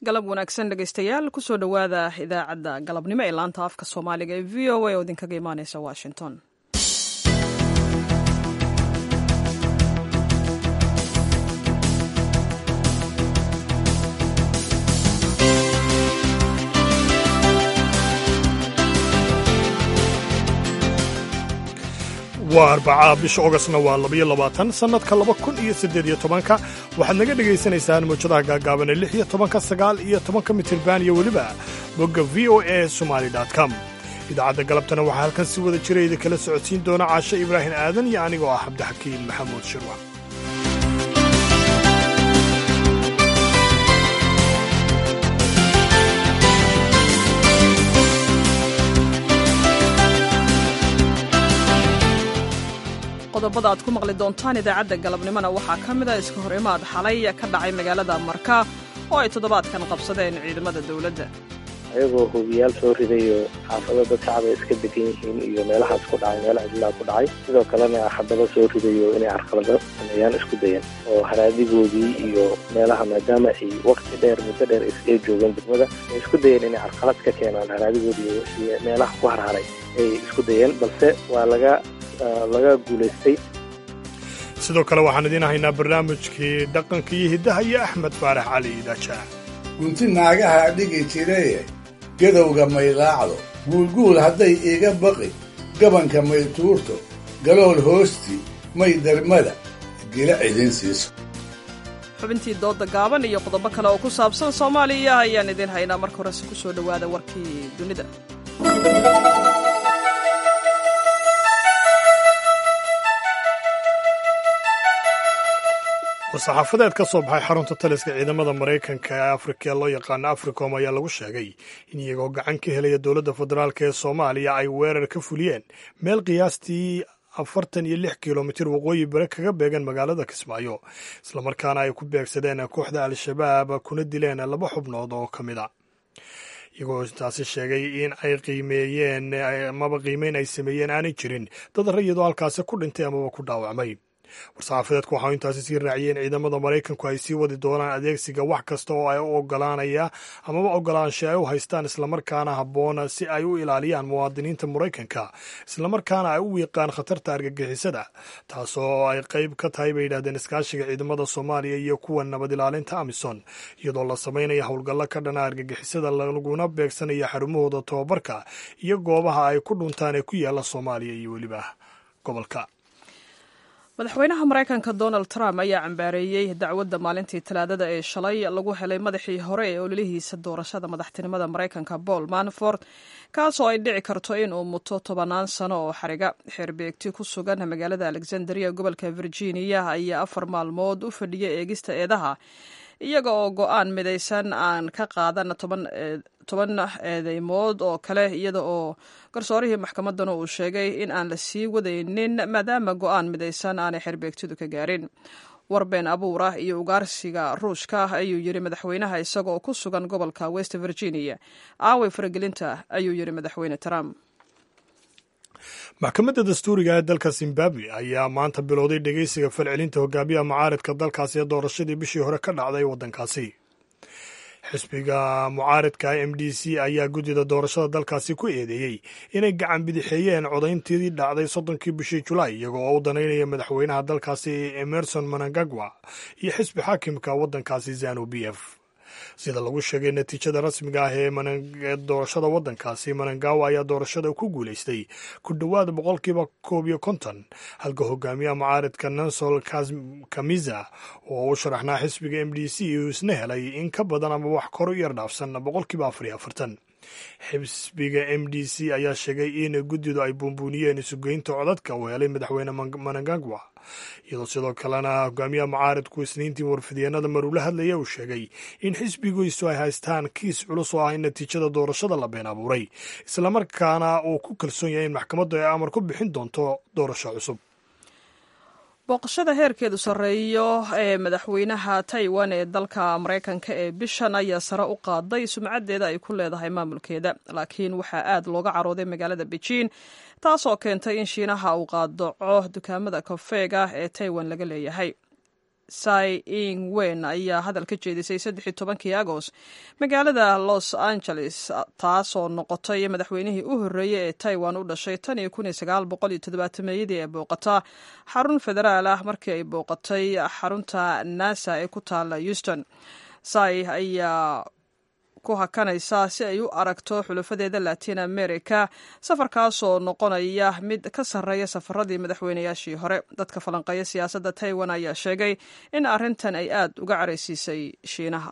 galab wanaagsan dhegaystayaal kusoo dhowaada idaacadda galabnimo ee laanta afka soomaaliga ee v o a oo idinkaga imaaneysa washington waa arbacaa bisha ogostna waa labayo labaatan sannadka laba kun iyo siddeed iyo tobanka waxaad naga dhegaysanaysaan mawjadaha gaagaaban ee lix iyo tobanka sagaal iyo tobanka mitirban iyo weliba bogga v o a somali com idaacadda galabtana waxaa halkan si wada jira idin kala socodsiin doona caashe ibraahim aadan iyo anigoo ah cabdixakiin maxamuud shirwa qodobada aad ku maqli doontaan idaacadda galabnimona waxaa ka mid a iska hor imaad xalay ka dhacay magaalada marka oo ay toddobaadkan qabsadeen ciidamada dowladda ayagoo hubiyaal soo ridayo xaafado dad shacaba iska degan yihiin iyo meelahaas ku dhacay meelaha cidlaa ku dhacay sidoo kalena xabado soo ridayo inay carqalado sameeyaan isku dayan oo haraadigoodii iyo meelaha maadaama ay wakti dheer muddo dheer ay joogeen degmada ay isku dayeen inay carqalad ka keenaan haraadigoodii iyo meelaha ku harharay ay isku dayeen balse waa laga laga guulaystay sidoo kale waxaan idiin haynaa barnaamijkii dhaqanka iyo hiddaha iyo axmed faarax cali idaajaah gunti naagaha dhigi jiraye gadowga may laacdo guulguul hadday iga baqi gabanka may tuurto galool hoostii may darmada gila cidin siiso xubintii doodda gaaban iyo qodobo kale oo ku saabsan soomaaliya ayaan idiin haynaa marka horese ku soo dhowaada warkii dunida war-saxaafadeed ka soo baxay xarunta taliska ciidamada maraykanka ee afrika ee loo yaqaano africom ayaa lagu sheegay in iyagoo gacan ka helaya dowladda federaalk ee soomaaliya ay weerar ka fuliyeen meel qiyaastii afartan iyo lix kilomitir waqooyi bere kaga beegan magaalada kismaayo islamarkaana ay ku beegsadeen kooxda al-shabaab kuna dileen laba xubnood oo ka mid a iyagoo taasi sheegay in ay qiimeeyeen amaba qiimeyn ay sameeyeen aanay jirin dad rayidoo halkaasi ku dhintay amaba ku dhaawacmay war-saxaafadeedku waxau intaasi sii raaciyeen ciidamada maraykanku ay sii wadi doonaan adeegsiga wax kasta oo ay u ogolaanaya amaba ogolaansha ay u haystaan islamarkaana habboon si ay u ilaaliyaan muwaadiniinta maraykanka islamarkaana ay u wiiqaan khatarta argagixisada taasoo ay qayb ka tahay bay yidhahdeen iskaashiga ciidamada soomaaliya iyo kuwa nabad ilaalinta amison iyadoo la samaynaya howlgallo ka dhana argagixisada laguna beegsanaya xarumahooda tobabarka iyo goobaha ay ku dhuntaan ee ku yaala soomaaliya iyo weliba gobolka madaxweynaha maraykanka donald trump ayaa cambaareeyey dacwadda maalintii talaadada ee shalay lagu helay madaxii hore ee ololihiisa doorashada madaxtinimada maraykanka paul manafort kaasoo ay dhici karto in uu muto tobannaan sano oo xariga xeerbeegti ku sugan magaalada alexandria gobolka virginia ayaa afar maalmood u fadhiya eegista eedaha iyaga oo go-aan midaysan aan ka qaadan toban eedeymood oo kale iyada oo garsoorihii maxkamaddana uu sheegay in aan la sii wadaynin maadaama go-aan midaysan aanay xerbeegtidu ka gaarin warbeen abuur ah iyo ugaarsiga ruushka ayuu yidhi madaxweynaha isaga oo ku sugan gobolka west virginia aaway faragelinta ayuu yidhi madaxweyne trump maxkamadda dastuuriga ee dalka zimbabwe ayaa maanta bilowday dhegeysiga falcelinta hogaamiyaha mucaaridka dalkaasi ee doorashadii bishii hore ka dhacday waddankaasi xisbiga mucaaridka m d c ayaa guddida doorashada dalkaasi ku eedeeyey inay gacan bidixeeyeen codayntii dhacday soddonkii bishii julaay iyagoo oo u danaynaya madaxweynaha dalkaasi emerson manangagwa iyo xisbi xaakimka waddankaasi zanu b f sida lagu sheegay natiijada rasmiga ah ee doorashada waddankaasi manangawa ayaa doorashada ku guulaystay ku dhowaad boqolkiiba koob iyo konton halka hogaamiyaha mucaaridka nansol kamiza oo u sharaxnaa xisbiga m d c uu isna helay in ka badan ama wax kor u yar dhaafsan boqolkiiba afar iyo afartan xisbiga m d c ayaa sheegay in guddidu ay buunbuuniyeen isugeynta codadka uu helay madaxweyne manangagwa iyadoo sidoo kalena hogaamiyaha mucaaridku isniintii warfidyeennada marula hadlaya uu sheegay in xisbigiisu ay haystaan kiis culus oo ah in natiijada doorashada la been abuuray islamarkaana uu ku kalsoon yahay in maxkamaddu ay amar ku bixin doonto doorasho cusub booqashada heerkeedu sarreeyo ee madaxweynaha taiwan ee dalka maraykanka ee bishan ayaa sare u qaaday sumcaddeeda ay ku leedahay maamulkeeda laakiin waxaa aad looga carooday magaalada bejiin taasoo keentay in shiinaha uu qaadaco dukaamada kofeega ee taiwan laga leeyahay sai ing wen ayaa hadal ka jeedisay saddexi tobankii agost magaalada los angeles taasoo noqotay madaxweynihii u horreeyey ee taiwan u dhashay tan iyo kun iyo sagaal boqol iyo toddobaatameyadii ee booqata xarun federaal ah markii ay booqatay xarunta nasa ee ku taala houston sai ayaa ku hakanaysa si ay u aragto xulafadeeda latin america safarkaasoo noqonaya mid ka sarreeya safaradii madaxweynayaashii hore dadka falanqeeya siyaasadda taiwan ayaa sheegay in arrintan ay aad uga caraysiisay shiinaha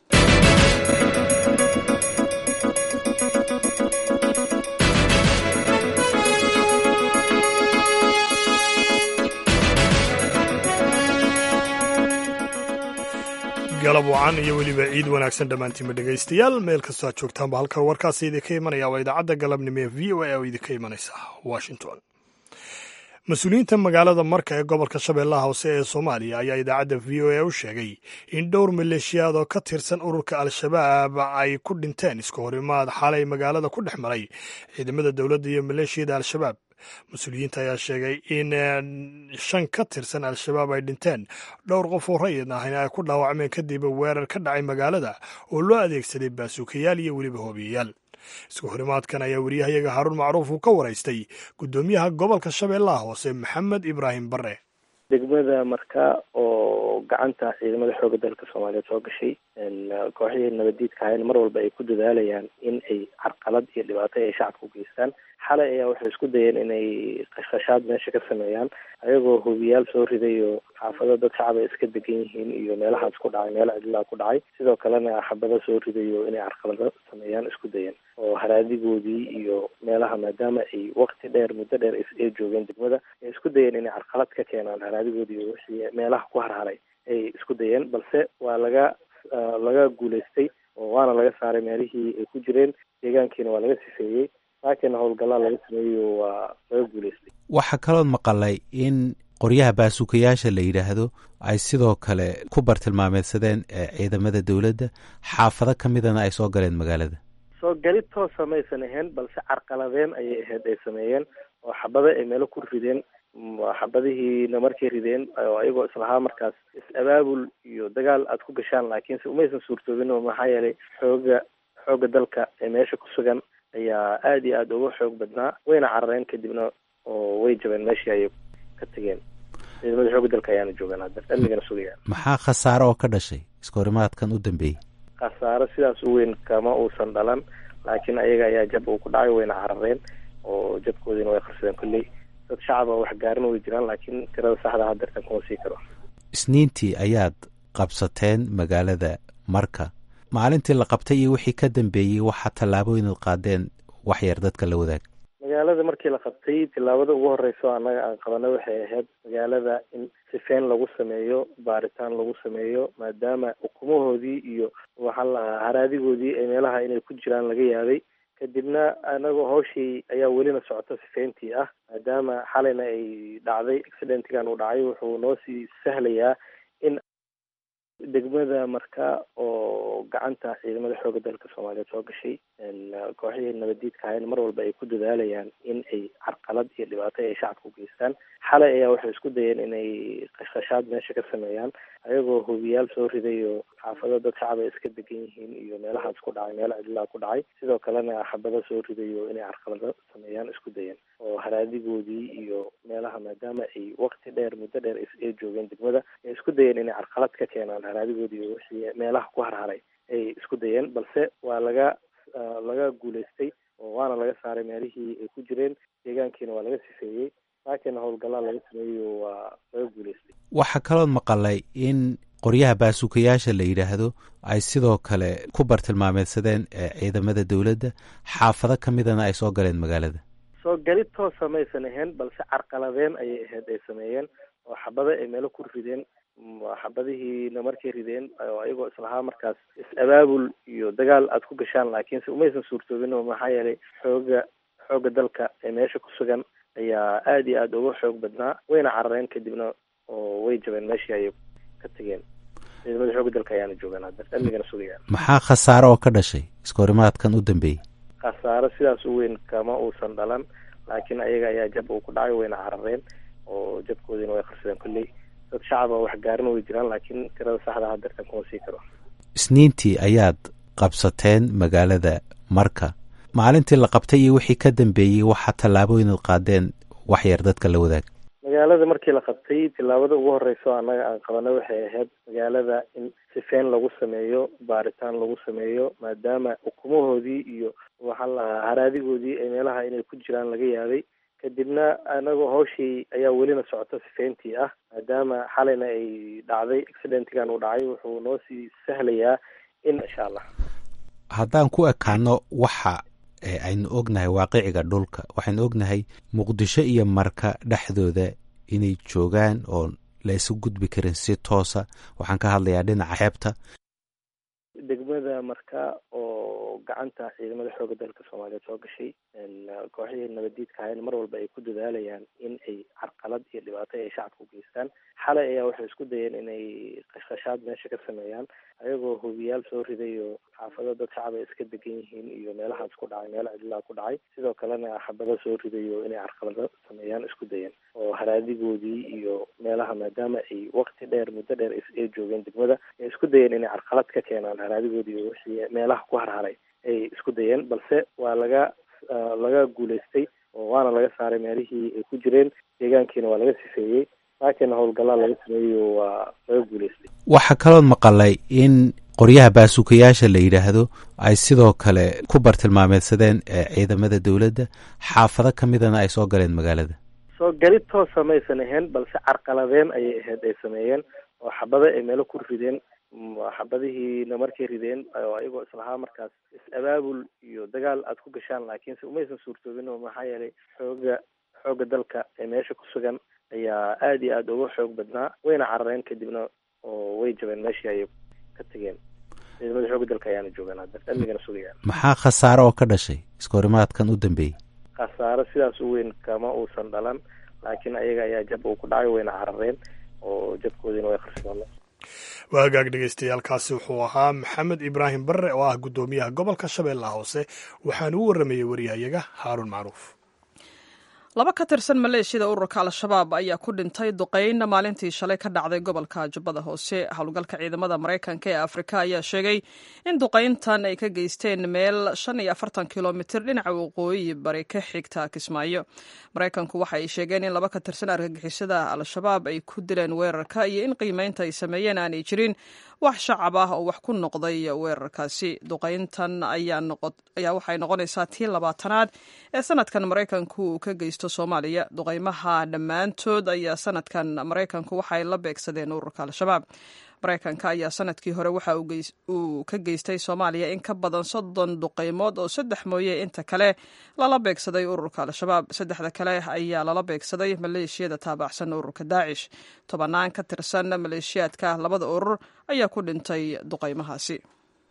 galab wacan iyo weliba ciid wanaagsan dhammaantiinba dhegaystayaal meel kastoo aad joogtaanba halkan warkaasi idinka imanaya waa idaacadda galabnimo ee v o a oo idinka imanaysa washington mas-uuliyiinta magaalada marka ee gobolka shabeellaha hoose ee soomaaliya ayaa idaacadda v o a u sheegay in dhowr maleeshiyaad oo ka tirsan ururka al-shabaab ay ku dhinteen iska horimaad xalay magaalada ku dhex maray ciidamada dowladda iyo maleeshiyada al-shabaab mas-uuliyiinta ayaa sheegay in shan ka tirsan al-shabaab ay dhinteen dhowr qof oo rayid ahna ay ku dhaawacmeen kadib weerar ka dhacay magaalada oo loo adeegsaday baasuukayaal iyo weliba hoobiyayaal isku horimaadkan ayaa weriyahayaga haruun macruuf uu ka waraystay guddoomiyaha gobolka shabeellaha hoose maxamed ibraahim bare degmada marka oo gacanta ciidamada xooga dalka soomaaliyeed soo gashay kooxihii nabadiidka ahayn mar walba ay ku dadaalayaan in ay carqalad iyo dhibaato ay shacabka u geystaan xalay ayaa waxay isku dayeen inay qashqashaad meesha ka sameeyaan ayagoo hubiyaal soo riday oo xaafado dad shacab ay iska degan yihiin iyo meelahaas ku dhacay meelo cidlaa ku dhacay sidoo kalena xabado soo riday oo inay carqalado sameeyaan isku dayeen oo haraadigoodii iyo meelaha maadaama ay wakti dheer muddo dheer ay joogeen degmada ay isku dayeen inay carqalad ka keenaan haraadigoodii iyo wixii meelaha ku harharay ay isku dayeen balse waa laga laga guulaystay oo waana laga saaray meelihii ay ku jireen deegaankiina waa laga sifeeyey laakiin howlgallaa laga sameeyo waa laga guulaystay waxaa kalood maqalay in qoryaha baasuukayaasha la yidhaahdo ay sidoo kale ku bartilmaameedsadeen ciidamada dowladda xaafado ka midana ay soo galeen magaalada soo gali toosa maysan ahayn balse carqaladeen ayay ahayd ay sameeyeen oo xabado ay meelo ku rideen xabadihiina markay rideen oo ayagoo islahaa markaas is-abaabul iyo dagaal aad ku gashaan laakiinse umaysan suurtoobin oo maxaa yeelay xooga xooga dalka ee meesha ku sugan ayaa aada iyo aada uga xoog badnaa wayna carareen kadibna oo way jabeen meeshii ayay ka tegeen ciidamada xooga dalka ayaana joogaan hadda amnigana sugayaan maxaa khasaare oo ka dhashay iska horimaadkan u dambeeyey khasaaro sidaas u weyn kama uusan dhalan laakiin ayaga ayaa jab uu ku dhacay wayna carareen oo jabkoodiina way qarsadeen kolley dad shacaba wax gaarin way jiraan laakiin tirada saxda hadeertan kuma sii karo isniintii ayaad qabsateen magaalada marka maalintii la qabtay iyo wixii ka dambeeyey waxaa tallaabooyinad qaadeen wax yar dadka la wadaag magaalada markii la qabtay tillaabada ugu horeysa annaga aan qabanay waxay ahayd magaalada in sifeen lagu sameeyo baaritaan lagu sameeyo maadaama ukumahoodii iyo waxaa la haraadigoodii ee meelaha inay ku jiraan laga yaabay kadibna anagoo hawshii ayaa welina socota sifeyntii ah maadaama xalayna ay dhacday accidentigan uu dhacay wuxuu noo sii sahlayaa in degmada marka oo gacanta ciidamada xooga dalka soomaaliyeed soo gashay kooxihii nabadiidka ahayn mar walba ay ku dadaalayaan in ay carqalad iyo dhibaato ay shacabka u geystaan xalay ayaa waxay isku dayeen inay qashqashaad meesha ka sameeyaan ayagoo hubiyaal soo riday oo xaafado dad shacab ay iska degan yihiin iyo meelahaas ku dhacay meelo cidlaa ku dhacay sidoo kalena xabado soo riday oo inay carqalado sameeyaan isku dayeen oo haraadigoodii iyo meelaha maadaama ay wakti dheer muddo dheer ay joogeen degmada ay isku dayeen inay carqalad ka keenaan haraadigoodii iyo wixii meelaha ku harharay ay isku dayeen balse waa laga laga guulaystay oo waana laga saaray meelihii ay ku jireen deegaankiina waa laga sifeeyey laakiin howlgallaa laga sameeyo waa laga guulaystay waxaa kalood maqalay in qoryaha baasuukayaasha la yidhaahdo ay sidoo kale ku bartilmaameedsadeen ciidamada dowladda xaafado ka midana ay soo galeen magaalada soo gali toosa maysan ahayn balse carqaladeen ayay ahayd ay sameeyeen oo xabado ay meelo ku rideen xabadihiina markay rideen oo ayagoo islahaa markaas is-abaabul iyo dagaal aad ku gashaan laakiinse umaysan suurtoobin oo maxaa yeelay xooga xooga dalka ee meesha ku sugan ayaa aada iyo aada uga xoog badnaa wayna carareen kadibna oo way jabeen meeshii ayay ka tegeen ciidamada xooga dalka ayaana joogaan hadda amnigana sugayaan maxaa khasaare oo ka dhashay iska horimaadkan u dambeeyey khasaaro sidaas u weyn kama uusan dhalan laakiin ayaga ayaa jab uu ku dhacay wayna carareen oo jabkoodiina way qarsadeen kolley dad shacaba wax gaarina way jiraan laakiin tirada saxda hadeertan kuma sii karo isniintii ayaad qabsateen magaalada marka maalintii la qabtay iyo wixii ka dambeeyey waxaa tallaabooyinad qaadeen wax yar dadka la wadaag magaalada markii la qabtay tillaabada ugu horeyso annaga aan qabanay waxay ahayd magaalada in sifeyn lagu sameeyo baaritaan lagu sameeyo maadaama ukumahoodii iyo waxaa lahaa haraadigoodii ay meelaha inay ku jiraan laga yaabay kadibna anagoo hawshii ayaa welina socota sifeyntii ah maadaama xalayna ay dhacday accidentigan uu dhacay wuxuu noo sii sahlayaa in insha allah haddaan ku ekaano waxa aynu ognahay waaqiciga dhulka waxaynu ognahay muqdisho iyo marka dhexdooda inay joogaan oo la isu gudbi karin si toosa waxaan ka hadlayaa dhinaca xeebta degmada marka oo gacanta ciidamada xooga dalka soomaaliyeed soo gashay kooxihii nabadiidka ahayn mar walba ay ku dadaalayaan in ay carqalad iyo dhibaato ay shacabka u geystaan xalay ayaa waxay isku dayeen inay qashqashaad meesha ka sameeyaan ayagoo hubiyaal soo riday oo xaafado dad shacab ay iska degan yihiin iyo meelahaas ku dhacay meelo cidlaa ku dhacay sidoo kalena xabado soo riday oo inay carqalado sameeyaan isku dayeen oo haraadigoodii iyo meelaha maadaama ay waqti dheer muddo dheer ay joogeen degmada ay isku dayeen inay carqalad ka keenaan haraadigoodii iyo wixii meelaha ku harharay ay isku dayeen balse waa laga laga guulaystay oo waana laga saaray meelihii ay ku jireen deegaankiina waa laga sifeeyey laakiin howlgallaa laga sameeyo waa laga guulaystay waxaa kalood maqalay in qoryaha baasuukayaasha la yidhaahdo ay sidoo kale ku bartilmaameedsadeen ciidamada dowladda xaafado ka midana ay soo galeen magaalada soo gali toosa maysan ahayn balse carqaladeen ayay ahayd ay sameeyeen oo xabado ay meelo ku rideen xabadihiina markay rideen oo ayagoo islahaa markaas is-abaabul iyo dagaal aada ku gashaan laakiinse umaysan suurtoobin oo maxaa yeelay xooga xooga dalka ee meesha ku sugan ayaa aada iyo aada uga xoog badnaa wayna carareen kadibna oo way jabeen meeshii ayay ka tegeen ciidamada xooga dalka ayaana joogaan hadda amnigana sugayaan maxaa khasaaro oo ka dhashay iskahorimaadkan u dambeeyey khasaaro sidaas u weyn kama uusan dhalan laakiin ayaga ayaa jab uu ku dhacay wayna carareen oo jabkoodiina way qarsoomeen waa hagaag dhegeystayaaalkaasi wuxuu ahaa maxamed ibraahim barre oo ah guddoomiyaha gobolka shabeellaha hoose waxaana u warramayey waryahayaga haaruun macruuf laba ka tirsan maleeshiyada ururka al-shabaab ayaa ku dhintay duqeyn maalintii shalay ka dhacday gobolka jubbada hoose howlgalka ciidamada maraykanka ee afrika ayaa sheegay in duqeyntan ay ka geysteen meel shan iyo afartan kilomitir dhinaca waqooyi bari ka xigta kismaayo maraykanku waxa ay sheegeen in laba ka tirsan argagixisada al-shabaab ay ku dileen weerarka iyo in qiimeynta ay sameeyeen aanay jirin wax shacab ah oo wax ku noqday weerarkaasi duqeyntan ayaa waxay noqonaysaa tii labaatanaad ee sanadkan maraykanku uu ka geysto soomaaliya duqeymaha dhammaantood ayaa sanadkan maraykanku waxay la beegsadeen ururka al-shabaab maraykanka ayaa sanadkii hore waxa uu ka geystay soomaaliya in ka badan soddon duqeymood oo saddex mooye inta kale lala beegsaday ururka al-shabaab saddexda kale ayaa lala beegsaday maleeshiyada taabacsan ururka daacish tobanaan ka tirsan maleeshiyaadka labada urur ayaa ku dhintay duqeymahaasi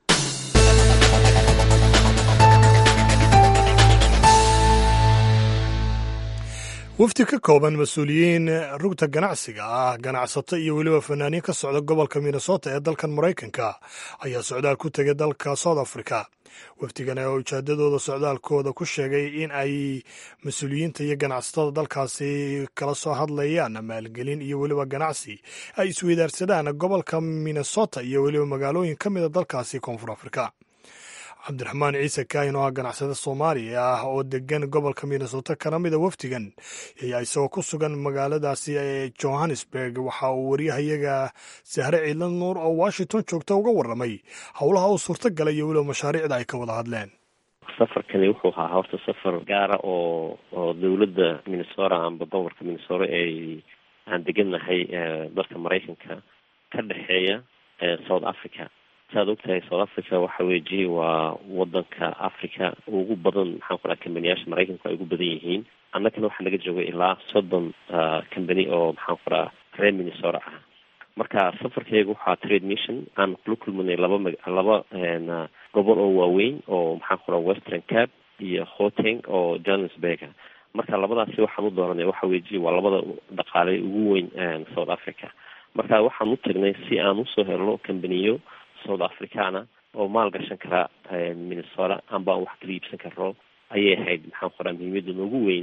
wafdi ka kooban mas-uuliyiin rugta ganacsiga ah ganacsato iyo weliba fanaaniin ka socda gobolka minnesota ee dalkan maraykanka ayaa socdaal ku tegay dalka south africa wafdigan oo ujeedadooda socdaalkooda ku sheegay in ay mas-uuliyiinta iyo ganacsatada dalkaasi kala soo hadlayaan maalgelin iyo weliba ganacsi ay isweydaarsadaan gobolka minnesota iyo weliba magaalooyin ka mida dalkaasi koonfur afrika cabdiraxmaan ciise kaahin oo ah ganacsade soomaaliya ah oo degan gobolka minnesota kana mida wafdigan ayaa isagoo ku sugan magaaladaasi ee johannesburg waxa uu waryahayaga sahre ciidlan nuur oo washington joogta uga warramay howlaha uu suurto galay iyo weliba mashaariicda ay ka wada hadleen safarkani wuxuu ahaa horta safar gaara oo oo dowladda minnesota amba gobolka minnesota ay aan degannahay dalka maraykanka ka dhexeeya south africa saad ogtahay south africa waxa weji waa wadanka africa ugu badan maxaan ku dhaha kambaniyaasha maraykanku ay ugu badan yihiin annagana waxaa naga joogay ilaa soddon company oo maxaan ku dhaha reer minnesota ah marka safarkayga waxaa trade mission aan kula kulmanay laba ma laba gobol oo waaweyn oo maxaan ku dhaha western cap iyo hoteng oo johannesburga marka labadaasi waxaan u dooranay waxa weji waa labada dhaqaale ugu weyn south africa marka waxaan u tagnay si aan usoo helno kambaniyo south africana oo maal gashan kara minnesota amba aan wax kala iibsan karno ayay ahayd maxaan ku dhaha muhiimada noogu weyn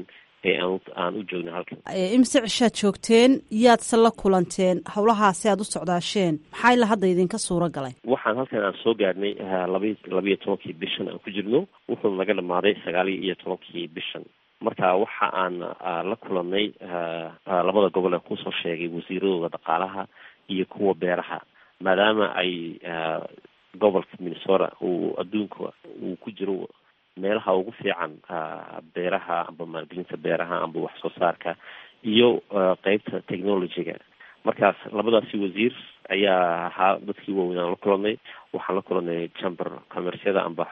ee aan aan u joogna halkan imise cishaad joogteen yaadse la kulanteen howlahaasi aad u socdaasheen maxaa ila hadda idinka suura galay waxaan halkan aan soo gaadhnay labi labiiyo tobankii bishan aan ku jirno wuxuu naga dhamaaday sagaaliyo iyo tobankii bishan marka waxa aan la kulannay labada gobol aan kusoo sheegay wasiiradooda dhaqaalaha iyo kuwa beeraha maadaama ay gobolka minnesota uu adduunka uu ku jiro meelaha ugu fiican beeraha amba maalgelinta beeraha amba wax soo saarka iyo qeybta technologyga markaas labadaasi wasiir ayaa ahaa dadkii waaweyn aan la kulanay waxaan la kulanay chamber commercyada amba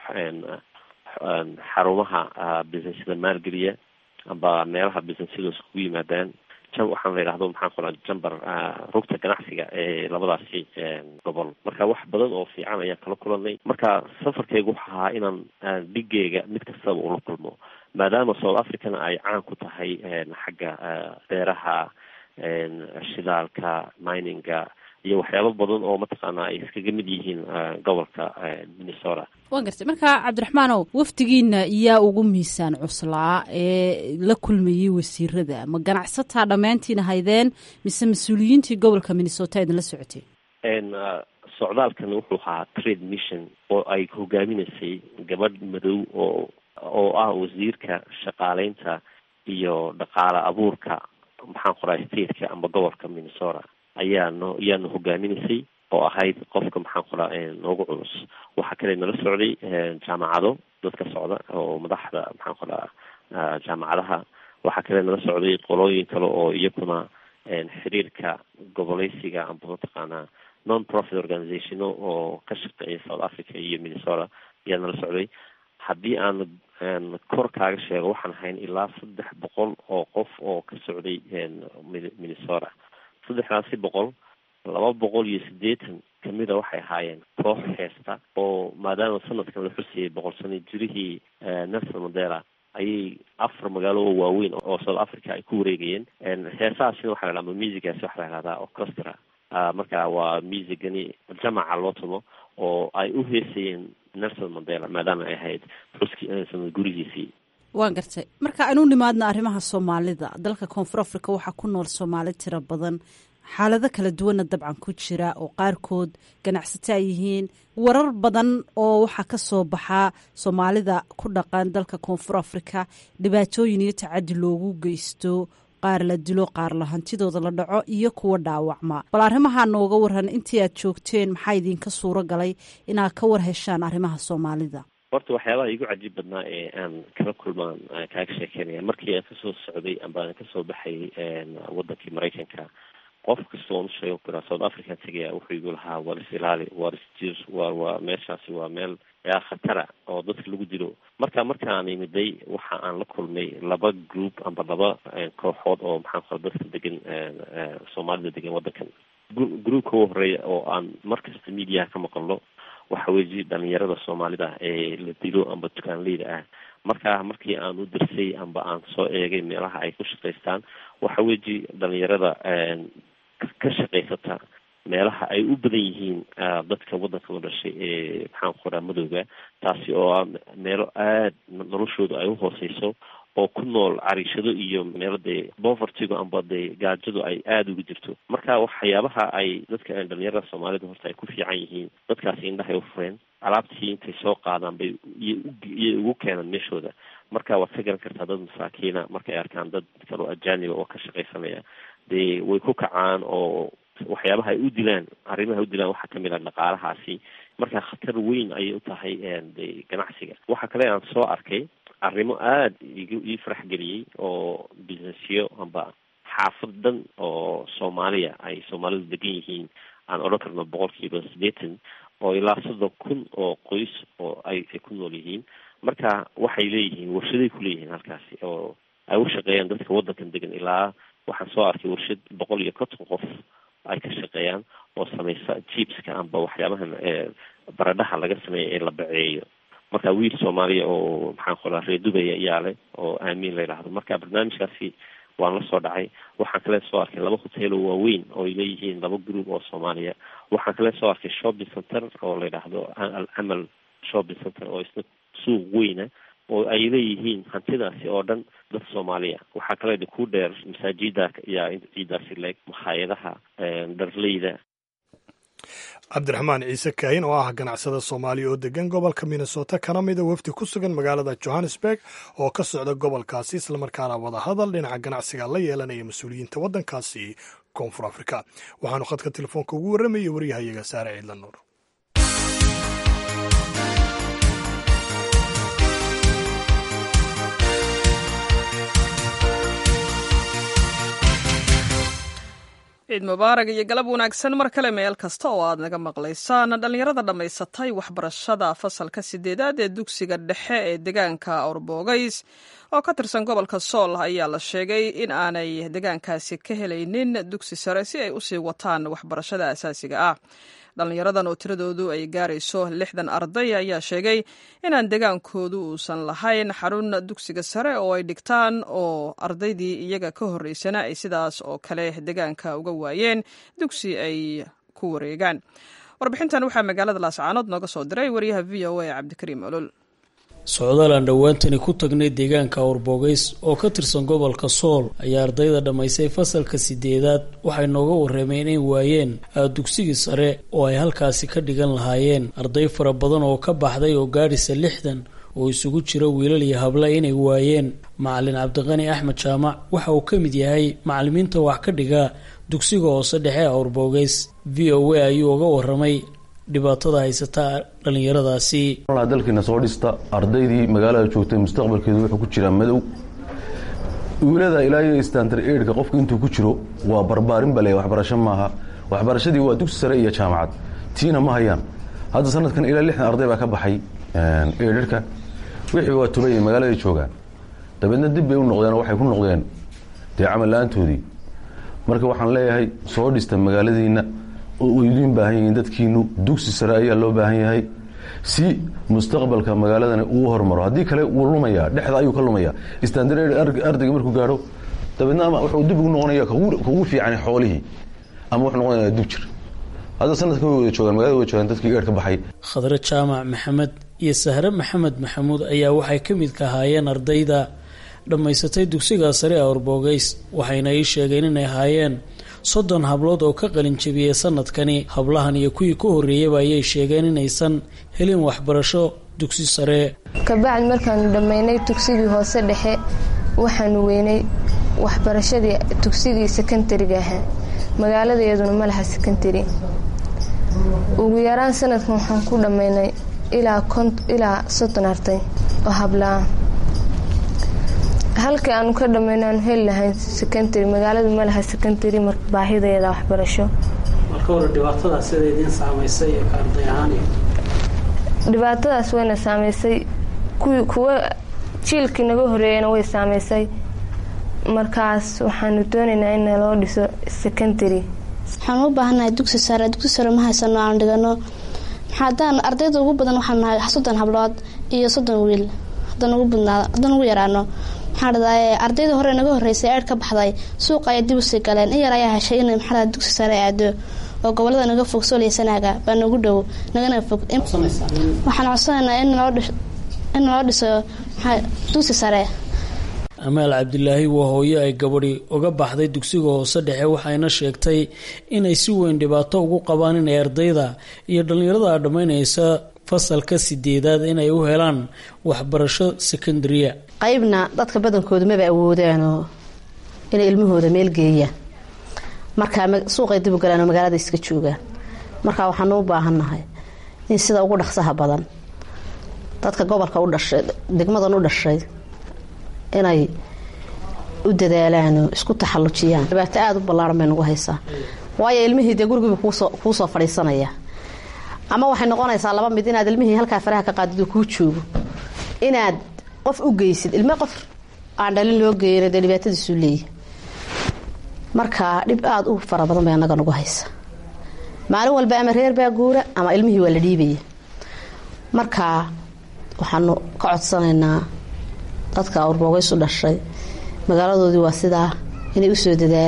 xarumaha businessyada maalgeliya amba meelaha businessyadu iskugu yimaadaan waxaan la yidhahdo maxaan qoraa jamber rugta ganacsiga ee labadaasi gobol marka wax badan oo fiican ayaan kala kulanay marka safarkaygu wuxu ahaa inaan dhigeyga mid kastaba ula kulmo maadaama south africana ay caan ku tahay xagga beeraha shidaalka mininga iyo waxyaabo badan oo mataqaanaa ay iskaga mid yihiin gobolka minnesota waan gartay marka cabdiraxmaanow wafdigiina yaa ugu miisaan cuslaa ee la kulmayey wasiirada ma ganacsataa dhammaantiina haydeen mise mas-uuliyiintii gobolka minnesota idinla socoteen socdaalkan wuxuu ahaa trade mission oo ay hogaaminaysay gabadh madow oo oo ah wasiirka shaqaaleynta iyo dhaqaale abuurka maxaan qoraa stateka amba gobolka minnesota ayaa no ayaana hogaaminaysay oo ahayd qofka maxaan qoraa noogu culus waxaa kale nala socday jaamacado dadka socda oo madaxda maxaan qoraa jaamacadaha waxaa kale nala socday qolooyin kale oo iyakuna xiriirka goboleysiga amba mataqaanaa non profit organizationo oo ka shaqeeya south africa iyo minnesota ayaa nala socday haddii aan kor kaaga sheego waxaan ahayn ilaa saddex boqol oo qof oo ka socday minnesota saddexdaasi boqol laba boqol iyo siddeetan kamida waxay ahaayeen koox heesta oo maadaama sanadkan la xusayay boqol sano jirihii nelson mandela ayay afar magaalo oo waaweyn oo south africa ay ku wareegayeen heesahaasina waxa la dhahda musigaasi waxa la dhahdaa orchestra marka waa musigani jamaca loo tumo oo ay u heesayeen nelson mandela maadaama ay ahayd xuski sanad gurigiisii waan gartay marka aynu nimaadna arrimaha soomaalida dalka koonfur africa waxaa ku nool soomaali tiro badan xaalado kala duwanna dabcan ku jira oo qaarkood ganacsato ay yihiin warar badan oo waxaa ka soo baxaa soomaalida ku dhaqan dalka koonfur africa dhibaatooyin iyo tacadi loogu geysto qaar la dilo qaar la hantidooda la dhaco iyo kuwa dhaawacma bal arrimaha nooga waran intii aad joogteen maxaa idinka suuro galay inaad ka war heshaan arrimaha soomaalida horta waxyaabaha igu cajiib badnaa ee aan kala kulmaan kaaga sheekeynaya markii aan kasoo socday amba aan kasoo baxay wadankii maraykanka qof kasta oon usheego kuraa south africa tegaya wuxuu igu lahaa war is ilaali war is jir wa waa meeshaasi waa meel yaa khatara oo dadka lagu dilo marka markaan imiday waxa aan la kulmay laba group amba laba kooxood oo maxaan qora dadka degan soomaalida degan wadankan groupka u horeeya oo aan markasta mediaha ka maqalno waxa weji dhalinyarada soomaalida ee la dilo amba dukaanleyda ah marka markii aan u dirsay amba aan soo eegay meelaha ay ku shaqaystaan waxa weji dhalinyarada ka shaqaysata meelaha ay u badan yihiin dadka wadanka la dhashay ee maxaan qoraa madowga taasi oo ah meelo aad noloshooda ay uhooseyso oo ku nool cariishado iyo meelo dee bovertigo amba dee gaajadu ay aada uga jirto marka waxyaabaha ay dadka dhalinyarada soomaalida horta ay ku fiican yihiin dadkaasi indhahay ufureen alaabtii intay soo qaadaan bay iyay ugu keenaan meeshooda marka waad ka garan kartaa dad masaakiina markay arkaan dad kaloo ajaaniba oo ka shaqaysanaya dee way ku kacaan oo waxyaabaha ay u dilaan arrimaha u dilaan waxaa kamid ah dhaqaalahaasi marka khatar weyn ayay u tahay de ganacsiga waxa kale aan soo arkay arrimo aada igu ii farax geliyey oo businessyo amba xaafad dhan oo soomaaliya ay soomaalidu degan yihiin aan odhan karno boqolkiiba siddeetan oo ilaa soddon kun oo qoys oo ay ay ku nool yihiin marka waxay leeyihiin warshaday kuleeyihiin halkaasi oo ay u shaqeeyaan dadka waddankan degan ilaa waxaan soo arkay warshad boqol iyo konton qof ay ka shaqeeyaan oo samaysa jibska amba waxyaabahan baradhaha laga sameeya ee la baceeyo marka wiil soomaaliya oo maxaan qoraa reer dubay ayaa leh oo aamiin la yidhaahdo marka barnaamijkaasi waan la soo dhacay waxaan kale soo arkay laba hotel oo waaweyn oo ay leeyihiin laba group oo soomaaliya waxaan kale soo arkay shopping center oo la yidhaahdo al amal shopping center oo isna suuq weyna oo ay leeyihiin hantidaasi oo dhan dad soomaaliya waxaa kale ku dheer masaajida ayaa ciidaasi leeg makhaayadaha dharleyda cabdiraxmaan ciise kaahin oo ah ganacsada soomaaliya oo degan gobolka minnesota kana mida wafdi ku sugan magaalada johannesburg oo ka socda gobolkaasi islamarkaana wadahadal dhinaca ganacsiga la yeelanaya mas-uuliyiinta waddankaasi koonfur afrika waxaanu khadka telefoonka ugu warramayay waryahayaga saare ciidla nuur ciid mubaarak iyo galab wanaagsan mar kale meel kasta oo aad naga maqlaysaan dhallinyarada dhammaysatay waxbarashada fasalka sideedaad ee dugsiga dhexe ee deegaanka orbogays oo ka tirsan gobolka sool ayaa la sheegay in aanay deegaankaasi ka helaynin dugsi sare si ay usii wataan waxbarashada asaasiga ah dhallinyaradan oo tiradoodu ay gaarayso lixdan arday ayaa sheegay inaan degaankoodu uusan lahayn xarun dugsiga sare oo ay dhigtaan oo ardaydii iyaga ka horreysana ay sidaas oo kale degaanka uga waayeen dugsi ay ku wareegaan warbixintan waxaa magaalada laascaanood nooga soo diray wariyaha v o a cabdikariim olol socdaal aan dhowaantani ku tagnay deegaanka awrbogays oo ka tirsan gobolka sool ayaa ardayda dhammaysay fasalka sideedaad waxay nooga warrameen inay waayeen dugsigii sare oo ay halkaasi ka dhigan lahaayeen arday fara badan oo ka baxday oo gaadhisa lixdan oo isugu jira wiilal iyo habla inay waayeen macalin cabdiqani axmed jaamac waxa uu ka mid yahay macalimiinta wax ka dhiga dugsiga hoose dhexe awrbogays v o a ayuu uga warramay dhibaatada haysata dhallinyaradaasi dalkiina soo dhista ardaydii magaalada joogtay mustaqbalkeedu wuxuu ku jiraa madow wiilada ilaa iyo standar eidhka qofka intuu ku jiro waa barbaarin bale waxbarasho maaha waxbarashadii waa dugsi sare iyo jaamacad tiina ma hayaan hadda sanadkan ilaa lixdan arday baa ka baxay eidhirka wixii waa tubay magaalada joogaan dabeedna dib bay u noqdeen oo waxay ku noqdeen dee camal la-aantoodii marka waxaan leeyahay soo dhista magaaladiina oo idiin baahan yihiin dadkiinu dugsi sare ayaa loo baahan yahay si mustaqbalka magaaladana uu hormaro haddii kale wuu lumaya dhexda ayuu ka lumaya standard ardayga markuu gaadho dabeedna ama wuxuu dib ugu noqonaya kugu fiican xoolihii ama wuxuu noqonaya dib jir hadda sanadkan way wada joogaan magalada way joogaan dadkii eer ka baxay khadre jaamac maxamed iyo sahre maxamed maxamuud ayaa waxay ka mid ka ahaayeen ardayda dhammaysatay dugsiga sare ee orbogays waxayna ii sheegeen inay ahaayeen soddon hablood oo ka qalin jabiyey sanadkani hablahan iyo kuwii ka horreeyaba ayay sheegeen inaysan helin waxbarasho dugsi sare kabacdi markaanu dhammaynay dugsigii hoose dhexe waxaanu weynay waxbarashadii dugsigii sekondariga ahaa magaaladeeduna ma laha sekondari ugu yaraan sanadkan waxaan ku dhammaynay ilaa soddon arday oo hablaa halkii aanu ka dhammayno aanu heli lahayn secondary magaaladu ma laha secondary marka baahideeda waxbarasho dhibaatadaas wayna saameysay kuwa jiilkii naga horeeyana way saameysay markaas waxaanu doonaynaa in naloo dhiso secondary waxaan u baahannahay dugsi sare dugsi sare ma haysano aan dhigano maxaadaan ardayda ugu badan waxaan nahay soddon hablood iyo soddon wiil haddaan ugu badnaado haddaan ugu yaraano maxaa dhadaye ardayda hore naga horreysay eer ka baxday suuqa ayay dib usii galeen in yar ayaa heshay in maxaa dugsi sare aado oo gobolada naga fog sooliysanaaga baa nagu dhow nagana fog waxaan codsanaynaa in naloo dhiso dugsi sare amaal cabdilaahi waa hooyo ay gabadhi uga baxday dugsiga hoose dhexe waxayna sheegtay inay si weyn dhibaato ugu qabaan inay ardayda iyo dhallinyarada dhammaynaysa fasalka sideedaad inay u helaan waxbarasho sekondaria qaybna dadka badankooda maba awoodaanoo inay ilmahooda meel geeyaan markaa suuqay dib u galaanoo magaalada iska joogaan markaa waxaanu u baahannahay in sida ugu dhaqsaha badan dadka gobolka u dhashay degmadan u dhashay inay u dadaalaanoo isku taxallujiyaan dhibaato aada u ballaaran bay nagu haysaa waayo ilmihii dee gurigiiba kuu soo fadhiisanaya ama waxay noqonaysaa laba mid inaad ilmihii halkaa faraha ka qaadid oo kuu joogo inaad qof u geysid ilme qof aan dhalin loo geeyana dee dhibaatadiisuu leeyahy marka dhib aada u fara badan bay annaga nagu haysa maalin walba ama reer baa guura ama ilmihii waa la dhiibaya marka waxaanu ka codsanaynaa dadka awrboogays u dhashay magaaladoodii waa sidaa inay usoo dadaalaan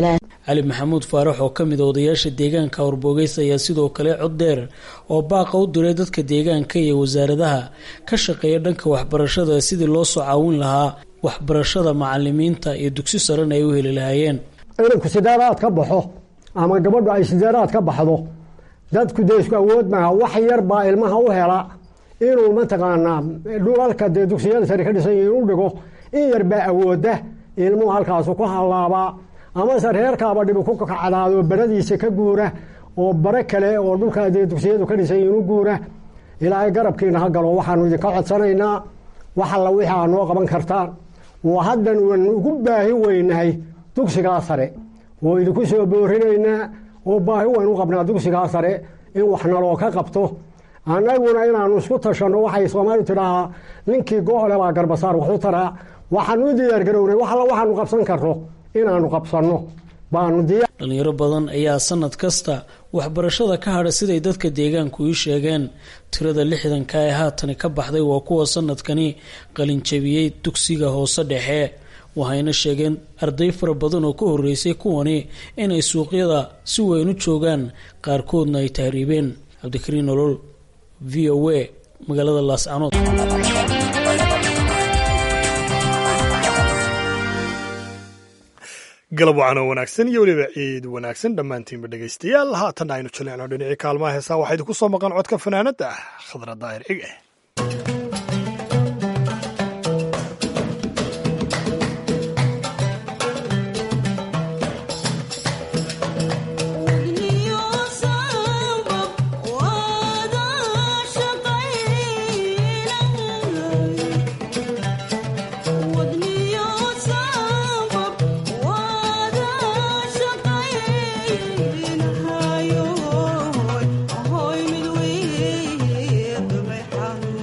cali maxamuud faarax oo ka mid a odayaasha deegaanka awrbogeys ayaa sidoo kale cod dheer oo baaqa u diray dadka deegaanka iyo wasaaradaha ka shaqeeya dhanka waxbarashada sidii loo soo caawin lahaa waxbarashada macalimiinta iyo dugsi sarena ay u heli lahaayeen inanku sideedaad ka baxo ama gabadhu ay sideedaad ka baxdo dadku dee isku awood maaha wax yar baa ilmaha u hela inuu mataqaanaa dhulalka dee dugsiyada sare ka dhisan yihiin u dhigo in yar baa awooda ilmuhu halkaasu ku hallaabaa amase reerkaaba dhibi ku kacdaado baradiisa ka guura oo bare kale oo dhulkaa dee dugsiyadu ka dhisan yihiin u guura ilaahay garabkiina ha galo waxaanu idinka codsanaynaa wax alla wixii aa noo qaban kartaan oo haddan uan ugu baahi weynahay dugsigaa sare oo idinku soo boorinaynaa oo baahi waynu u qabnaa dugsigaa sare in wax naloo ka qabto annaguna inaanu isku tashanno waxay soomaalidu tidhaahaa ninkii go-ole baa garbasaar wax u taraa waxaanu u diyaargarownay wax alla waxaanu qabsan karno inaanu qabsanno baanu diyaar dhalinyaro badan ayaa sanad kasta waxbarashada ka hadha siday dadka deegaanku ii sheegeen tirada lixdanka ee haatani ka baxday waa kuwa sanadkani qalinjabiyey dugsiga hoose dhexe waxayna sheegeen arday fara badan oo ka horeysay kuwani inay suuqyada si weyn u joogaan qaarkoodna ay tahriibeen cabdikariin nolol v o a magaalada laascanood galab wacan oo wanaagsan iyo weliba ciid wanaagsan dhammaantiinba dhegaystayaal haatan aynu jaleecno dhinacii kaalmaha heesaa waxaa idinku soo maqan codka fanaanadda ah khadra daahir cige Hoy mid wey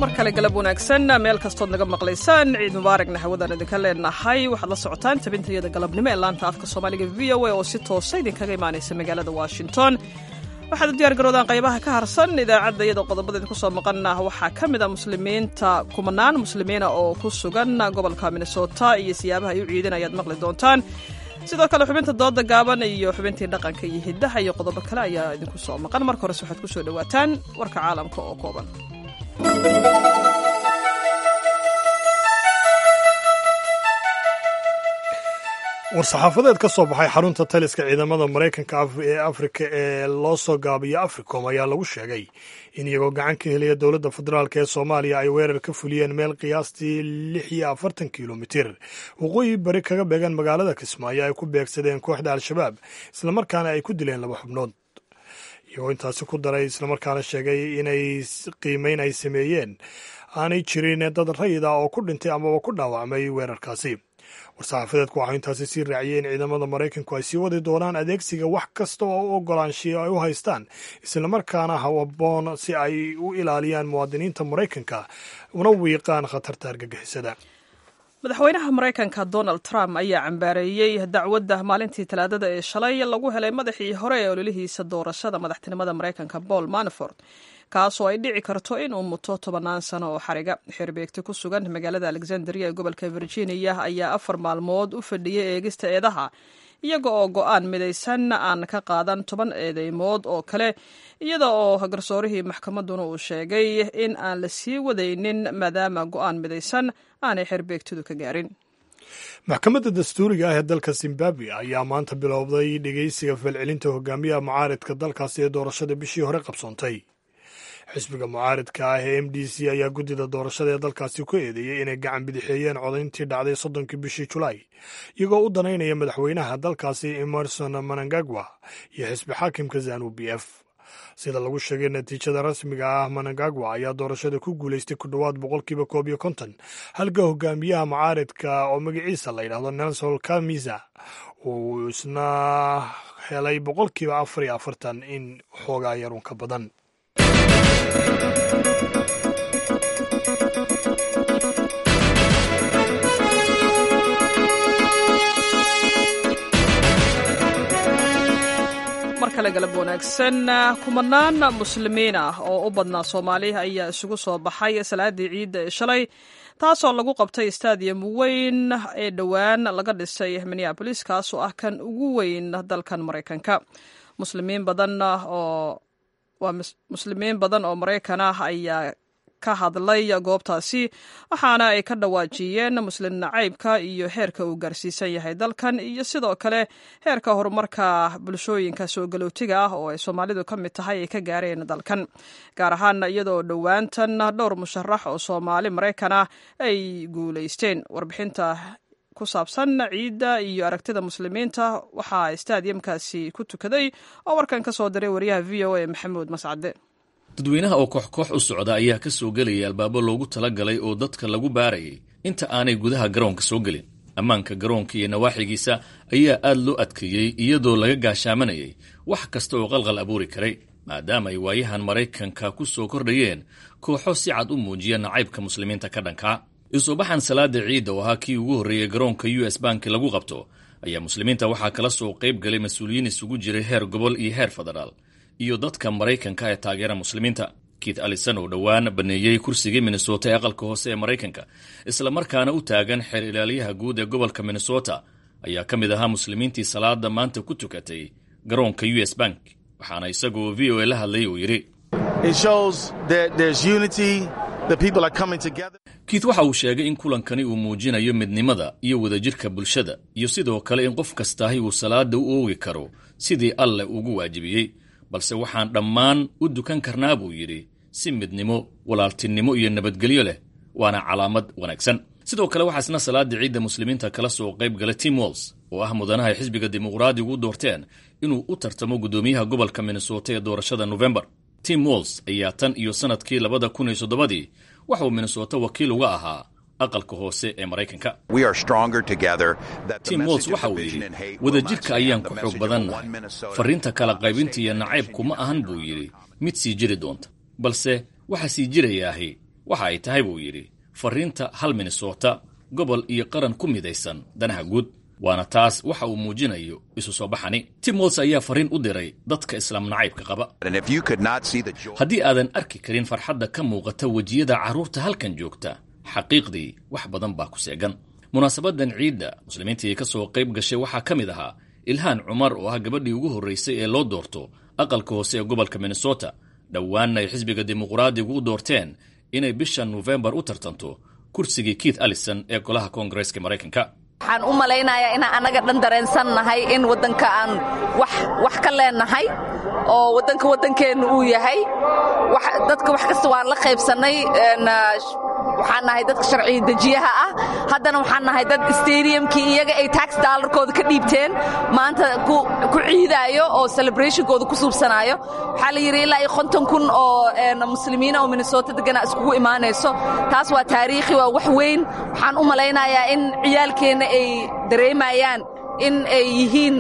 mar kale galab wanaagsan meel kastood naga maqlaysaan ciid mubaaragna hawadaan idinka leenahay waxaad la socotaan tabintayada galabnimo ee laanta afka soomaaliga v o a oo si toosa idinkaga imaanaysa magaalada washington waxaad u diyaar garoodaan qaybaha ka harsan idaacadda iyadoo qodobada idinku soo maqana waxaa ka mid a muslimiinta kumanaan muslimiina oo ku sugan gobolka minnesota iyo siyaabaha ay u ciidan ayaad maqli doontaan sidoo kale xubinta dooda gaaban iyo xubintii dhaqanka iyo hiddaha iyo qodobo kale ayaa idinku soo maqan marka hores waxaad ku soo dhowaataan warka caalamka oo kooban war-saxaafadeed ka soo baxay xarunta taliska ciidamada maraykanka ee afrika ee loo soo gaabiyo africom ayaa lagu sheegay in iyagoo gacan ka helaya dowladda federaalk ee soomaaliya ay weerar ka fuliyeen meel qiyaastii lix iyo afartan kilomitir waqooyi bari kaga beegan magaalada kismaayo ay ku beegsadeen kooxda al-shabaab islamarkaana ay ku dileen laba xubnood iyagoo intaasi ku daray islamarkaana sheegay inay qiimeyn ay sameeyeen aanay jirin dad rayid ah oo ku dhintay amaba ku dhaawacmay weerarkaasi war-saxaafadeedku waxaa intaasi sii raaciyey in ciidamada maraykanku ay sii wadi doonaan adeegsiga wax kasta oo u ogolaanshiyo ay u haystaan islamarkaana hawaboon si ay u ilaaliyaan muwaadiniinta maraykanka una wiiqaan khatarta argagixisada madaxweynaha maraykanka donald trump ayaa cambaareeyey dacwadda maalintii talaadada ee shalay lagu helay madaxii hore ee ololihiisa doorashada madaxtinimada maraykanka paul manafort kaasoo ay dhici karto in uu muto tobannaan sano oo xariga xeerbeegti ku sugan magaalada alexandria ee gobolka virginia ayaa afar maalmood u fadhiyay eegista eedaha iyaga oo go-aan midaysan aan ka qaadan toban eedeymood oo kale iyada oo garsoorihii maxkamadduna uu sheegay in aan la sii wadaynin maadaama go-aan midaysan aanay xeerbeegtidu ka gaarin maxkamadda dastuuriga ah ee dalka zimbabwe ayaa maanta bilowday dhegeysiga falcelinta hogaamiyaha mucaaridka dalkaasi ee doorashada bishii hore qabsoontay xisbiga mucaaridka ah ee m d c ayaa guddida doorashada ee dalkaasi ku eedeeyey inay gacan bidixeeyeen codayntii dhacday soddonkii bishii julaay iyagoo u danaynaya madaxweynaha dalkaasi emerson manangagwa iyo xisbi xaakimka zanu b f sida lagu sheegay natiijada rasmiga ah manangagwa ayaa doorashada ku guulaystay ku dhowaad boqolkiiba koob iyo konton halka hogaamiyaha mucaaridka oo magaciisa la yidhaahdo nelson kamisa uu isna helay boqolkiiba afar iyo afartan in xoogaa yarun ka badan mar kale galab wanaagsan kumanaan muslimiin ah oo u badnaa soomaaliya ayaa isugu soo baxay salaadii ciidda ee shalay taasoo lagu qabtay stadium weyn ee dhowaan laga dhisay minneabolis kaasoo ah kan ugu weyn dalkan maraykanka muslimiin badan oo waa muslimiin badan oo maraykan ah ayaa ka hadlay goobtaasi waxaana ay ka dhawaajiyeen muslim nacaybka iyo heerka uu gaarsiisan yahay dalkan iyo sidoo kale heerka horumarka bulshooyinka soo galootiga ah oo ay soomaalidu ka mid tahay ay ka gaareen dalkan gaar ahaan iyadoo dhowaantan dhowr musharax oo soomaali maraykan ah ay guulaysteen warbixinta ku saabsan ciidda iyo aragtida muslimiinta waxaa stadiumkaasi ku tukaday oo warkan ka soo diray wariyaha v o a maxamuud mascade dadweynaha oo koox koox u socda ayaa ka soo gelaya albaabo loogu talagalay oo dadka lagu baarayay inta aanay gudaha garoonka soo gelin ammaanka garoonka iyo nawaaxigiisa ayaa aad loo adkeeyey iyadoo laga gaashaamanayay wax kasta oo qalqal abuuri karay maadaama ay waayahan maraykanka ku soo kordhayeen kooxo si cad u muujiya nacaybka muslimiinta ka dhankaa isubaxan salaada ciidda oo ahaa kii ugu horreeyey garoonka u s banki lagu qabto ayaa muslimiinta waxaa kala soo qayb galay mas-uuliyiin isugu jiray heer gobol iyo heer federaal iyo dadka maraykanka ee taageera muslimiinta kiit alison oo dhowaan baneeyey kursigii minnesota ee aqalka hoose ee maraykanka islamarkaana u taagan xeer ilaaliyaha guud ee gobolka minnesota ayaa ka mid ahaa muslimiintii salaada maanta ku tukatay garoonka u s bank waxaana isagoo v o a la hadlayay uu yidhi kiit waxa uu sheegay in kulankani uu muujinayo midnimada iyo wadajirka bulshada iyo sidoo kale in qof kastaahi uu salaada u oogi karo sidii alleh ugu waajibiyey balse waxaan dhammaan u dukan karnaa buu yidhi si midnimo walaaltinimo iyo nabadgelyo leh waana calaamad wanaagsan sidoo kale waxaa isna salaada ciidda muslimiinta kala soo qayb galay tim walls oo ah mudanaha ay xisbiga dimuqraadigu u doorteen inuu u tartamo guddoomiyaha gobolka minnesota ee doorashada nofembar tim walls ayaa tan iyo sannadkii labada kun iyo soddobadii waxauu minnesota wakiil uga ahaa aqalka hoose ee maraykanka tim walls waxa uu yidhi wadajirka ayaan ku xoog badannahay farriinta kala qaybinta iyo nacaybku ma ahan buu yidhi mid sii jiri doonta balse waxaa sii jirayaahi waxa ay tahay buu yidhi fariinta hal minnesota gobol iyo qaran ku midaysan danaha guud waana taas waxa uu muujinayo isu soo baxani tim walls ayaa fariin u diray dadka islaam nacaybka qaba haddii aadan arki karin farxadda ka muuqata wejiyada carruurta halkan joogta xaqiiqdii wax badan baa ku seegan munaasabadan ciidda muslimiintii ka soo qayb gashay waxaa ka mid ahaa ilhaan cumar oo ah gabadhii ugu horraysay ee loo doorto aqalka hoose ee gobolka minnesota dhowaanna ay xisbiga dimuqraadigu u doorteen inay bisha nofembar u tartanto kursigii keith allison ee golaha koongareeska maraykanka waxaan u malaynayaa inaan annaga dhan dareensan nahay in waddanka aan wax ka leenahay oo waddanka waddankeennu uu yahay dadka wax kasta waan la qaybsannay waxaan nahay dadka sharci dejiyaha ah haddana waxaan nahay dad stadiumkii iyaga ay tax daalarkooda ka dhiibteen maanta ku ciidaayo oo celebrationkooda ku suubsanaayo waxaa la yidhi ilaa iyo konton kun oo muslimiina oo minnesota degana iskugu imaanayso taas waa taariikhi waa wax weyn waxaan u malaynayaa in ciyaalkeenna ay dareemayaan in ay yihiin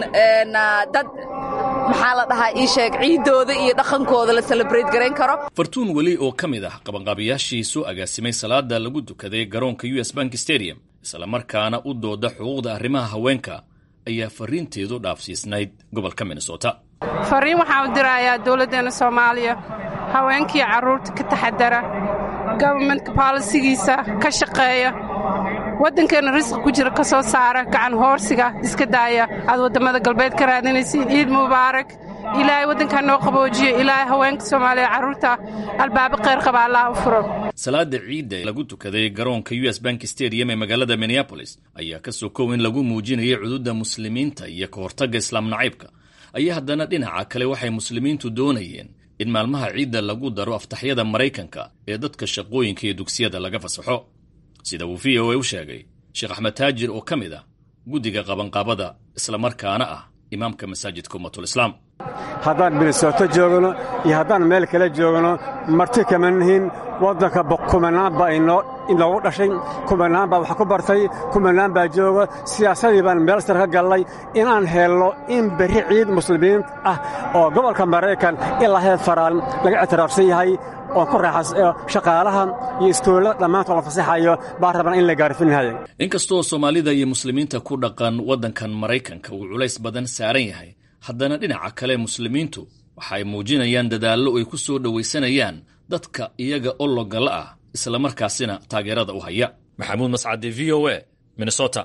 dad maxaa la dhahaa ii sheeg ciiddooda iyo dhaqankooda la celebrate garayn karo fartuun weli oo ka mid ah qabanqaabiyaashii soo agaasimay salaada lagu dukaday garoonka u s bank stadium islamarkaana u dooda xuquuqda arrimaha haweenka ayaa fariinteedu dhaafsiisnayd gobolka minnesota fariin waxaan u dirayaa dowladdeenna soomaaliya haweenkii carruurta ka taxadara gobarmentka baalisigiisa ka shaqeeya waddankeenna risqi ku jira ka soo saara gacan hoorsiga iska daaya aad waddamada galbeed ka raadinaysiin ciid mubaarak ilaahay waddankaa noo qaboojiyo ilaahay haweenka soomaaliya carruurta albaabo kheyr qaba allah u furo salaada ciidda lagu tukaday garoonka u s bank stadium ee magaalada minneabolis ayaa ka sokow in lagu muujinayay cududa muslimiinta iyo ka hortagga islaam nacaybka ayaa haddana dhinaca kale waxay muslimiintu doonayeen in maalmaha ciidda lagu daro aftaxyada maraykanka ee dadka shaqooyinka iyo dugsiyada laga fasaxo sida uu v o a u sheegay sheekh axmed taajir oo ka mid ah guddiga qabanqaabada islamarkaana ah imaamka masaajidka ummatul islaam haddaan minnesooto joogno iyo haddaan meel kale joogno marti kama nihin waddanka kumanaan baa inoogu dhashay kumanaan baa wax ku bartay kumanaan baa jooga siyaasadii baan meel sar ka gallay inaan helno in berri ciid muslimiin ah oo gobolka maraykan ilaa heed faraan laga ictiraafsan yahay oo ku raaxa shaqaalaha iyo iskoollada dhammaantood la fasaxayo baa rabana in la gaarfinaya inkastoo soomaalida iyo muslimiinta ku dhaqan waddankan maraykanka uu culays badan saaran yahay haddana dhinaca kale muslimiintu waxa ay muujinayaan dadaallo ay ku soo dhowaysanayaan dadka iyaga ologala ah islamarkaasina taageerada u haya maxamuud mascade v o a minnesota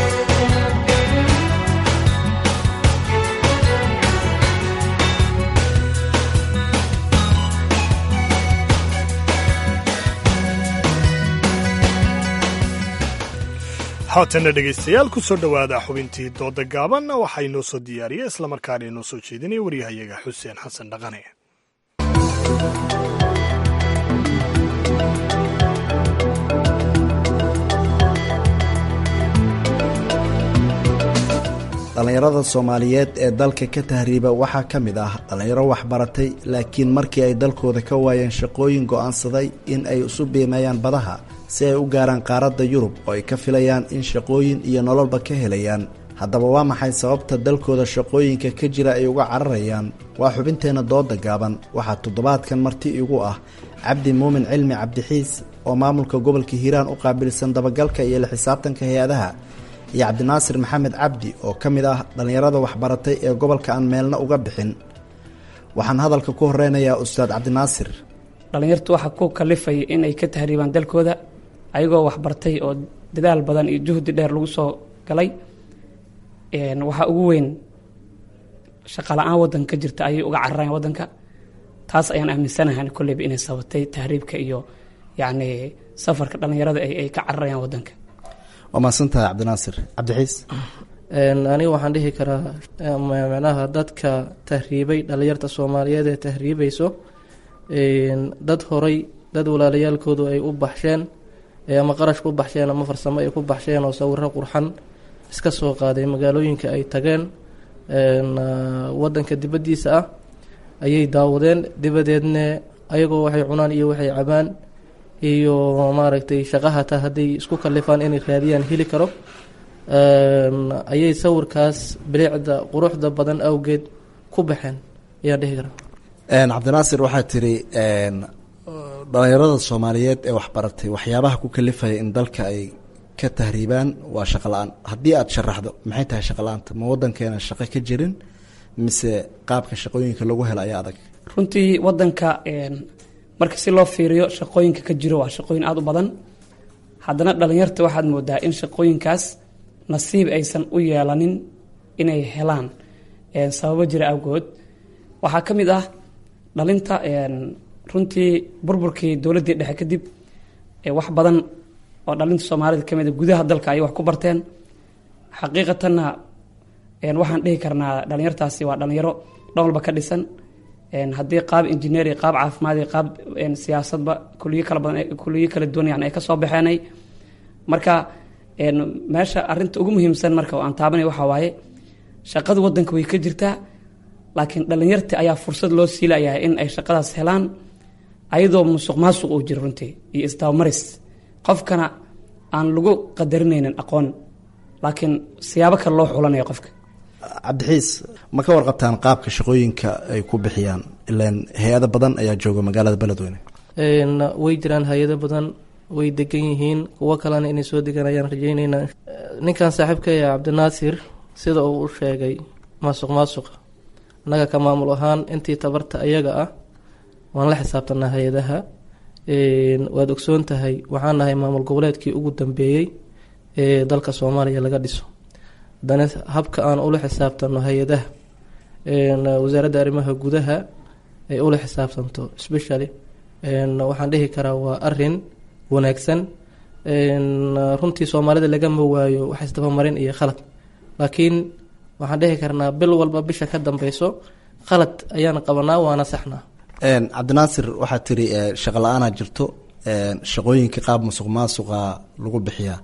haatanna dhegaystayaal ku soo dhowaada xubintii dooda gaaban waxaa inoo soo diyaariya islamarkaana inoo soo jeedinaya waryahayaga xuseen xasan dhaqane dhallinyarada soomaaliyeed ee dalka ka tahriiba waxaa ka mid ah dhallinyaro waxbaratay laakiin markii ay dalkooda ka waayeen shaqooyin go'aansaday in ay isu biimeeyaan badaha si ay u gaaraan qaaradda yurub oo ay ka filayaan in shaqooyin iyo nololba ka helayaan haddaba waa maxay sababta dalkooda shaqooyinka ka jira ay uga cararayaan waa xubinteenna dooda gaaban waxaa toddobaadkan marti igu ah cabdi muumin cilmi cabdixiis oo maamulka gobolka hiiraan u qaabilsan dabagalka iyo la xisaabtanka hay-adaha iyo cabdinaasir maxamed cabdi oo ka mid ah dhallinyarada waxbaratay ee gobolka aan meelna uga bixin waxaan hadalka ku horeynayaa ustaad cabdinaasir dhallinyartu waxaa ku kalifaya inay ka tahriibaan dalkooda ayagoo waxbartay oo dadaal badan iyo juhdi dheer lagu soo galay waxaa ugu weyn shaqala-aan wadanka ka jirta ayay uga cararayaan wadanka taas ayaan aaminsanahan kolleyba inay sabatay tahriibka iyo yacni safarka dhallinyarada ay ka cararayaan wadanka waa mahadsantahay cabdinaasir cabdixiis aniga waxaan dhihi karaa micnaha dadka tahriibay dhallinyarta soomaaliyeed ee tahriibayso dad horay dad walaalayaalkoodu ay u baxsheen ama qarash ku baxsheen ama farsamo ay ku baxsheen oo sawiro qurxan iska soo qaaday magaalooyinka ay tageen wadanka dibaddiisa ah ayay daawadeen dibadeedne ayagoo waxay cunaan iyo waxay cabaan iyo maaragtay shaqahata hadday isku kalifaan inay raadiyaan heli karo ayay sawirkaas bilicda quruxda badan awgeed ku baxeen ayaan dhihi karaa cabdinaasir waxaa tiri dhalinyarada soomaaliyeed ee waxbaratay waxyaabaha ku kalifaya in dalka ay ka tahriibaan waa shaqo la-aan haddii aada sharaxdo maxay tahay shaqo la-aanta ma wadankeena shaqo ka jirin mise qaabka shaqooyinka lagu helo ayaa adag runtii wadanka marka si loo fiiriyo shaqooyinka ka jiro waa shaqooyin aada u badan haddana dhalinyarta waxaad moodaa in shaqooyinkaas nasiib aysan u yeelanin inay helaan sababo jira awgood waxaa ka mid ah dhalinta runtii burburkii dowladdii dhexe kadib wax badan oo dhalinta soomaalida kamid a gudaha dalka ayay wax ku barteen xaqiiqatanna waxaan dhihi karnaa dhalinyartaasi waa dhalinyaro dhan walba ka dhisan haddii qaab injineeri qaab caafimaadi qaab siyaasadba kuliyo kala badan kuliyo kala duwan yani ay ka soo baxeenay marka meesha arinta ugu muhiimsan marka oo aan taabanay waxaa waaye shaqada wadanka way ka jirtaa laakiin dhalinyarta ayaa fursad loo siilayaa in ay shaqadaas helaan ayadoo musuq maasuq uu jiro runtii iyo isdabamaris qofkana aan lagu qadarinaynin aqoon laakiin siyaabo kale loo xulanayo qofka cabdixiis ma ka warqabtaan qaabka shaqooyinka ay ku bixiyaan ilaan hay-ado badan ayaa jooga magaalada beledweyne way jiraan hay-ado badan way degan yihiin kuwo kalena inay soo degaan ayaan rajeyneynaa ninkan saaxiibkaya cabdinaasir sida uu u sheegay maasuq maasuqa annaga ka maamul ahaan intii tabarta ayaga ah waan la xisaabtanaa hay-adaha waad ogsoon tahay waxaan nahay maamul goboleedkii ugu dambeeyey ee dalka soomaaliya laga dhiso haddana habka aan ula xisaabtano hay-adaha wasaaradda arrimaha gudaha ay ula xisaabtanto specially waxaan dhihi karaa waa arin wanaagsan runtii soomaalida lagama waayo wax isdabamarin iyo khalad laakiin waxaan dhihi karnaa bil walba bisha ka dambeyso khalad ayaan qabanaa waana saxnaa cabdinaasir waxaad tiri shaqa la-aanaa jirto shaqooyinka qaab musuq maasuqa lagu bixiyaa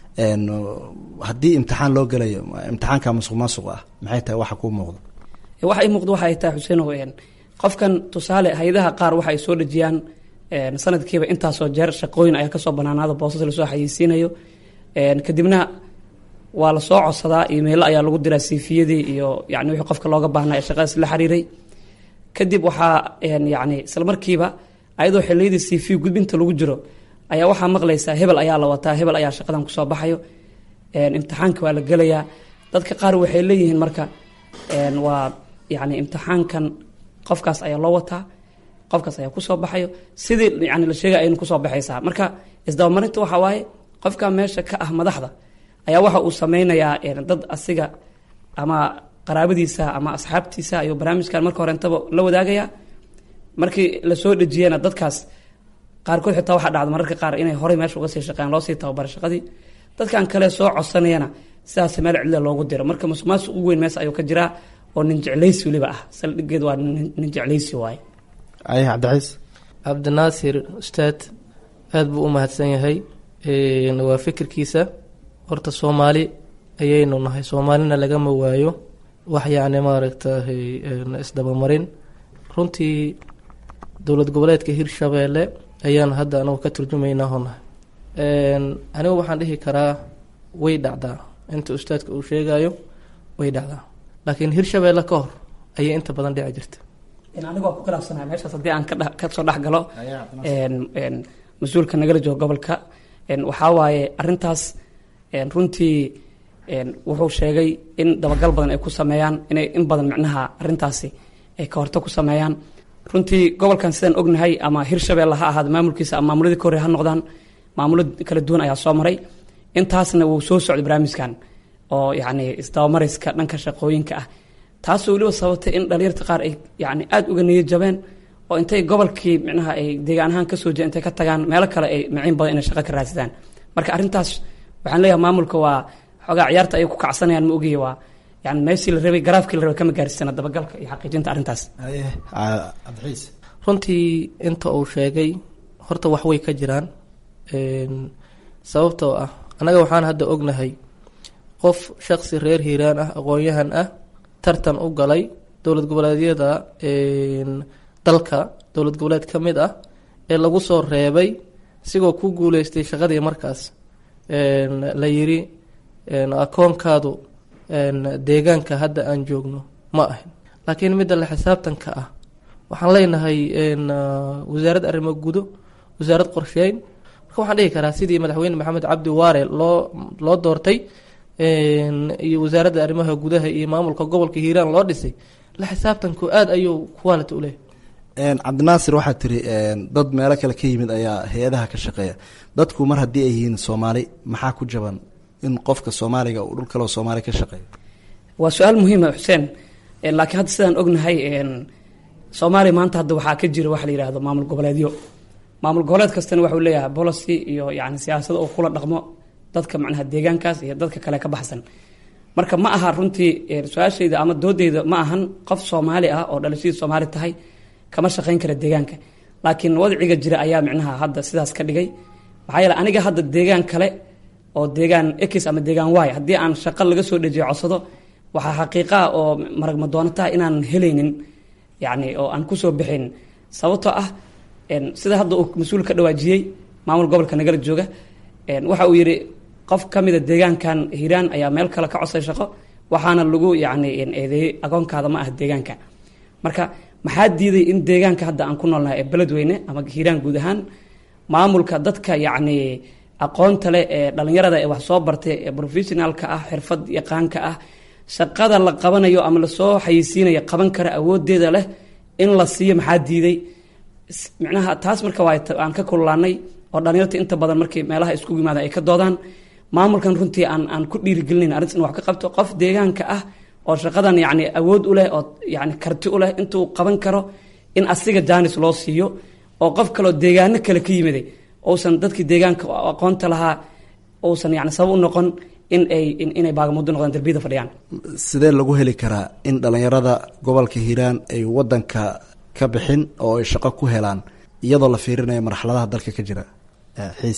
haddii imtixaan loo gelayo imtixaanka musuq maasuq ah maxay tahay waxa kuu muuqda waxa ii muuqda waxa ay tahay xuseenow qofkan tusaale hay-adaha qaar waxa ay soo dhejiyaan sanadkiiba intaasoo jeer shaqooyin ayaa kasoo banaanaada boosas lasoo xayeysiinayo kadibna waa lasoo codsadaa imeilo ayaa lagu diraa siifiyadii iyo yani wixii qofka looga baahnaa ee shaqadaas la xiriiray kadib waxaa yani isla markiiba ayadoo xiliyadii siifiya gudbinta lagu jiro ayaa waxaa maqlaysaa hebel ayaa la wataa hebel ayaa shaqadan kusoo baxayo imtixaanka waa la gelayaa dadka qaar waxay leeyihiin marka waa yani imtixaankan qofkaas ayaa loo wataa qofkaas ayaa kusoo baxayo sidii yani la sheegay aynu kusoo baxaysaa marka isdabamarinta waxaa waaye qofka meesha ka ah madaxda ayaa waxa uu sameynayaa dad asiga ama qaraabadiisa ama asxaabtiisa ayuu barnaamijkan marka hore intaba la wadaagaya markii lasoo dhejiyana dadkaas qaarkood xitaa waxaa dhacda mararka qaar inay horey meesha uga sii shaqeeyaan loosii tababara shaqadii dadkan kale soo codsanayana sidaas meel cidla loogu diro marka musuqmaasuq ugu weyn mees ayuu ka jiraa oo nin jeclaysi weliba ah saldhigeed waa nin jeclaysi waaye ay cabdiciis cabdinaasir ustaad aada buu u mahadsan yahay waa fikirkiisa horta soomaali ayaynu nahay soomaalina lagama waayo wax yacni maaragtay isdabamarin runtii dowlad goboleedka hirshabeelle ayaan hadda anagu ka turjumaynaa honahay anigu waxaan dhihi karaa way dhacdaa inta ustaadka uu sheegayo way dhacdaa laakiin hirshabeelle ka hor ayay inta badan dhici jirta anigu waa ku khilaafsanahay meeshaas haddii aan kadhe kasoo dhex galo mas-uulka nagala joogo gobolka waxaa waaye arintaas runtii wuxuu sheegay in dabagal badan ay ku sameeyaan inay in badan micnaha arintaasi ay ka horta ku sameeyaan runtii gobolkan sidaan ognahay ama hirshabeelle ha ahaada maamulkiisa ama maamuladii ka horey ha noqdaan maamulo kala duwan ayaa soo maray intaasna wuu soo socday barnaamijkan oo yacni isdabamariska dhanka shaqooyinka ah taasoo weliba sababtay in dhalinyarta qaar ay yani aada uga niyad jabeen oo intay gobolkii micnaha ay deegaan ahaan kasoo jeen intay ka tagaan meelo kale ay miciin badan inay shaqo ka raadsadaan marka arrintaas waxaan leeyahay maamulka waa xoogaa ciyaarta ayay ku kacsanayaan ma ogiya waa yani meeshii la rabay garaafkii la rabay kama gaarsana dabagalka iyo xaqiijinta arrintaas cabdixiis runtii inta uu sheegay horta wax way ka jiraan sababtoo ah annaga waxaan hadda ognahay qof shaqsi reer hiiraan ah aqoon-yahan ah tartan u galay dowlad goboleedyada dalka dowlad goboleed ka mid ah ee lagu soo reebay isigoo ku guuleystay shaqadii markaas la yiri akoonkaadu deegaanka hadda aan joogno ma ahin laakiin midda la xisaabtanka ah waxaan leenahay wasaaradda arrimo gudo wasaarad qorsheyn marka waxaan dhihi karaa sidii madaxweyne maxamed cabdi waare loo loo doortay iyo wasaaradda arrimaha gudaha iyo maamulka gobolka hiiraan loo dhisay la xisaabtanku aada ayuu quality u leeyahy cabdinaasir waxaad tiri dad meelo kale ka yimid ayaa hay-adaha ka shaqeeya dadku mar haddii ay yihiin soomaali maxaa ku jaban in qofka soomaaliga uu dhul kaleo soomaali ka shaqeeyo waa su-aal muhiima xuseen laakiin hadda sidaan ognahay soomaaliya maanta hadda waxaa ka jira waxa la yihahdo maamul goboleedyo maamul goboleed kastana waxuu leeyahay policy iyo yani siyaasado oo kula dhaqmo dadka macnaha deegaankaas iyo dadka kale ka baxsan marka ma aha runtii su-aashayda ama doodeyda ma ahan qof soomaali ah oo dhalashadii soomaali tahay kama shaqayn kara deegaanka laakiin wadciga jira ayaa micnaha hadda sidaas ka dhigay maxaa yeele aniga hadda deegaan kale oo deegaan x ama deegaan y haddii aan shaqo laga soo dhejiyo codsado waxaa xaqiiqaa oo maragma doonataha inaan helaynin yani oo aan kusoo bixin sababtoo ah sida hadda uu mas-uul ka dhawaajiyey maamul gobolka nagala jooga waxa uu yidhi qof ka mida deegaankan hiiraan ayaa meel kale ka codsay shaqo waxaana lagu yani eedeeyey agoonkaada ma ah deegaanka marka maxaa diiday in deegaanka hadda aan ku noolnahay ee beledweyne ama hiiraan guud ahaan maamulka dadka yacni aqoonta leh ee dhalinyarada ee wax soo bartay ee professionaalka ah xirfad yaqaanka ah shaqada la qabanayo ama lasoo xayeysiinayo qaban kara awoodeeda leh in la siiyo maxaa diiday micnaha taas marka waa aan ka kululaanay oo dhalinyarta inta badan markii meelaha iskugu yimaada ay ka doodaan maamulkan runtii aan aan ku dhiirigelinayn arrintas in wax ka qabto qof deegaanka ah oo shaqadan yacni awood u leh oo yani karti u leh intuu qaban karo in asiga jaanis loo siiyo oo qof kaleoo deegaano kale ka yimiday uusan dadkii deegaanka aqoonta lahaa uusan yani sabab u noqon in ay inay baagamudo noqdaan darbiyada fadhiyaan sidee lagu heli karaa in dhalinyarada gobolka hiiraan ay wadanka ka bixin oo ay shaqo ku helaan iyadoo la fiirinayo marxaladaha dalka ka jira xiis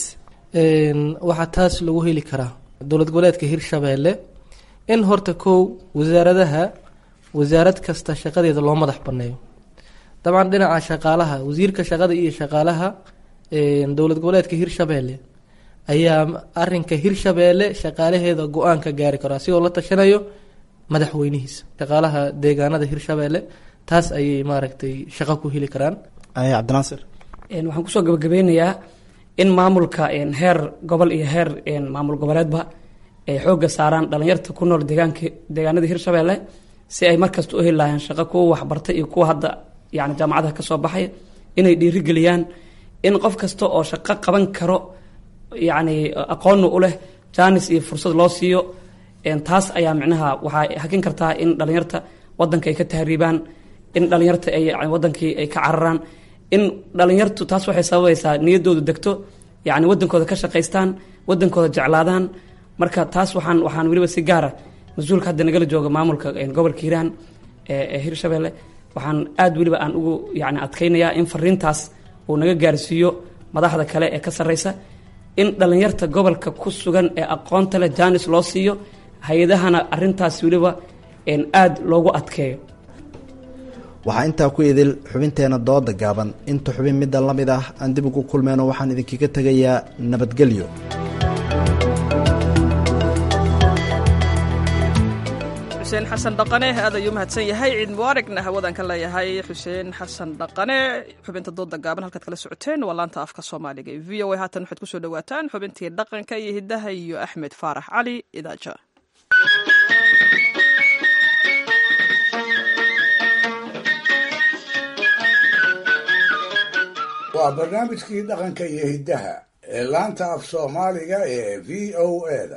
waxaa taas lagu heli karaa dowlad goboleedka hirshabeelle in horta kow wasaaradaha wasaarad kasta shaqadeeda loo madax baneeyo dabcan dhinaca shaqaalaha wasiirka shaqada iyo shaqaalaha dowlad goboleedka hirshabeelle ayaa arinka hirshabeelle shaqaalaheeda go-aan ka gaari karo asigoo la tashanayo madaxweynihiisa shaqaalaha deegaanada hirshabeelle taas ayay maaragtay shaqo ku heli karaan cabdinaasir waxaan kusoo gabagabeynayaa in maamulka heer gobol iyo heer maamul goboleedba ay xoogga saaraan dhalinyarta ku nool deegaanka deegaanada hirshabeelle si ay markasta u heli lahayn shaqo kuwa waxbartay iyo kuwa hadda yani jaamacadaha kasoo baxay inay dhiirigeliyaan in qof kasta oo shaqo qaban karo yani aqoonna u leh jaanis iyo fursad loo siiyo taas ayaa micnaha waxay hakin kartaa in dhalinyarta wadanka ay ka tahriibaan in dhalinyarta ay wadankii ay ka cararaan in dhalinyartu taas waxay sababaysaa niyadoodu degto yani wadankooda ka shaqaystaan wadankooda jeclaadaan marka taas waxaan waxaan weliba si gaara mas-uulka hadda nagala jooga maamulka gobolka hiiraan ee hirshabelle waxaan aada weliba aan ugu yani adkeynayaa in fariintaas uu naga gaarsiiyo madaxda kale ee ka sarreysa in dhalinyarta gobolka ku sugan ee aqoonta leh jaanis loo siiyo hay-adahana arintaas weliba aada loogu adkeeyo waxaa intaa ku idil xubinteena dooda gaaban inta xubin middan la mid ah aan dib ugu kulmeyno waxaan idinkaga tegayaa nabadgelyo xuseen xasan dhaqane aad ayuu mahadsan yahay ciid mubaaragna hawadan ka leeyahay xuseen xasan dhaqane xubinta dooda gaaban halkaad kala socoteen waa laanta afka soomaaliga ee v o a haatan waxaad kusoo dhawaataan xubintii dhaqanka iyo hiddaha iyo axmed faarax cali idaaja waa barnaamijkii dhaqanka iyo hiddaha ee laanta af soomaaliga ee v o eda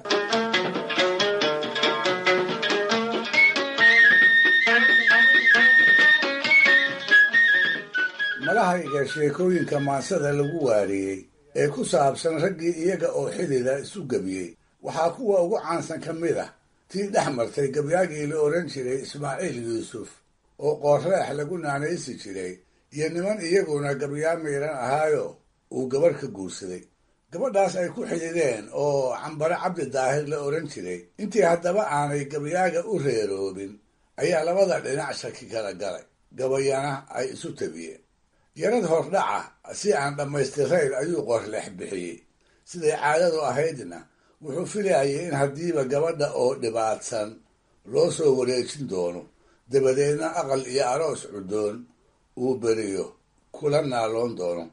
malahayga sheekooyinka maansada lagu waariyey ee ku saabsan raggii iyaga oo xidida isu gebiyey waxaa kuwa ugu caansan ka mid ah tii dhex martay gabyaagii la odhan jiray ismaaciil yuusuf oo qoorreex lagu naanaysi jiray iyo niman iyaguna gabyaa miidhan ahaayo uu gabarh ka guursaday gabadhaas ay ku xidideen oo cambare cabdi daahir la odhan jiray intii haddaba aanay gabyaaga u reeroobin ayaa labada dhinac shaki kala galay gabayana ay isu tabiyeen yarad hordhaca si aan dhammaystirayn ayuu qorleex bixiyey siday caadadu ahaydna wuxuu filayay in haddiiba gabadha oo dhibaatsan loo soo wareejin doono dabadeedna aqal iyo aroos cudoon uu beriyo kula naaloon doono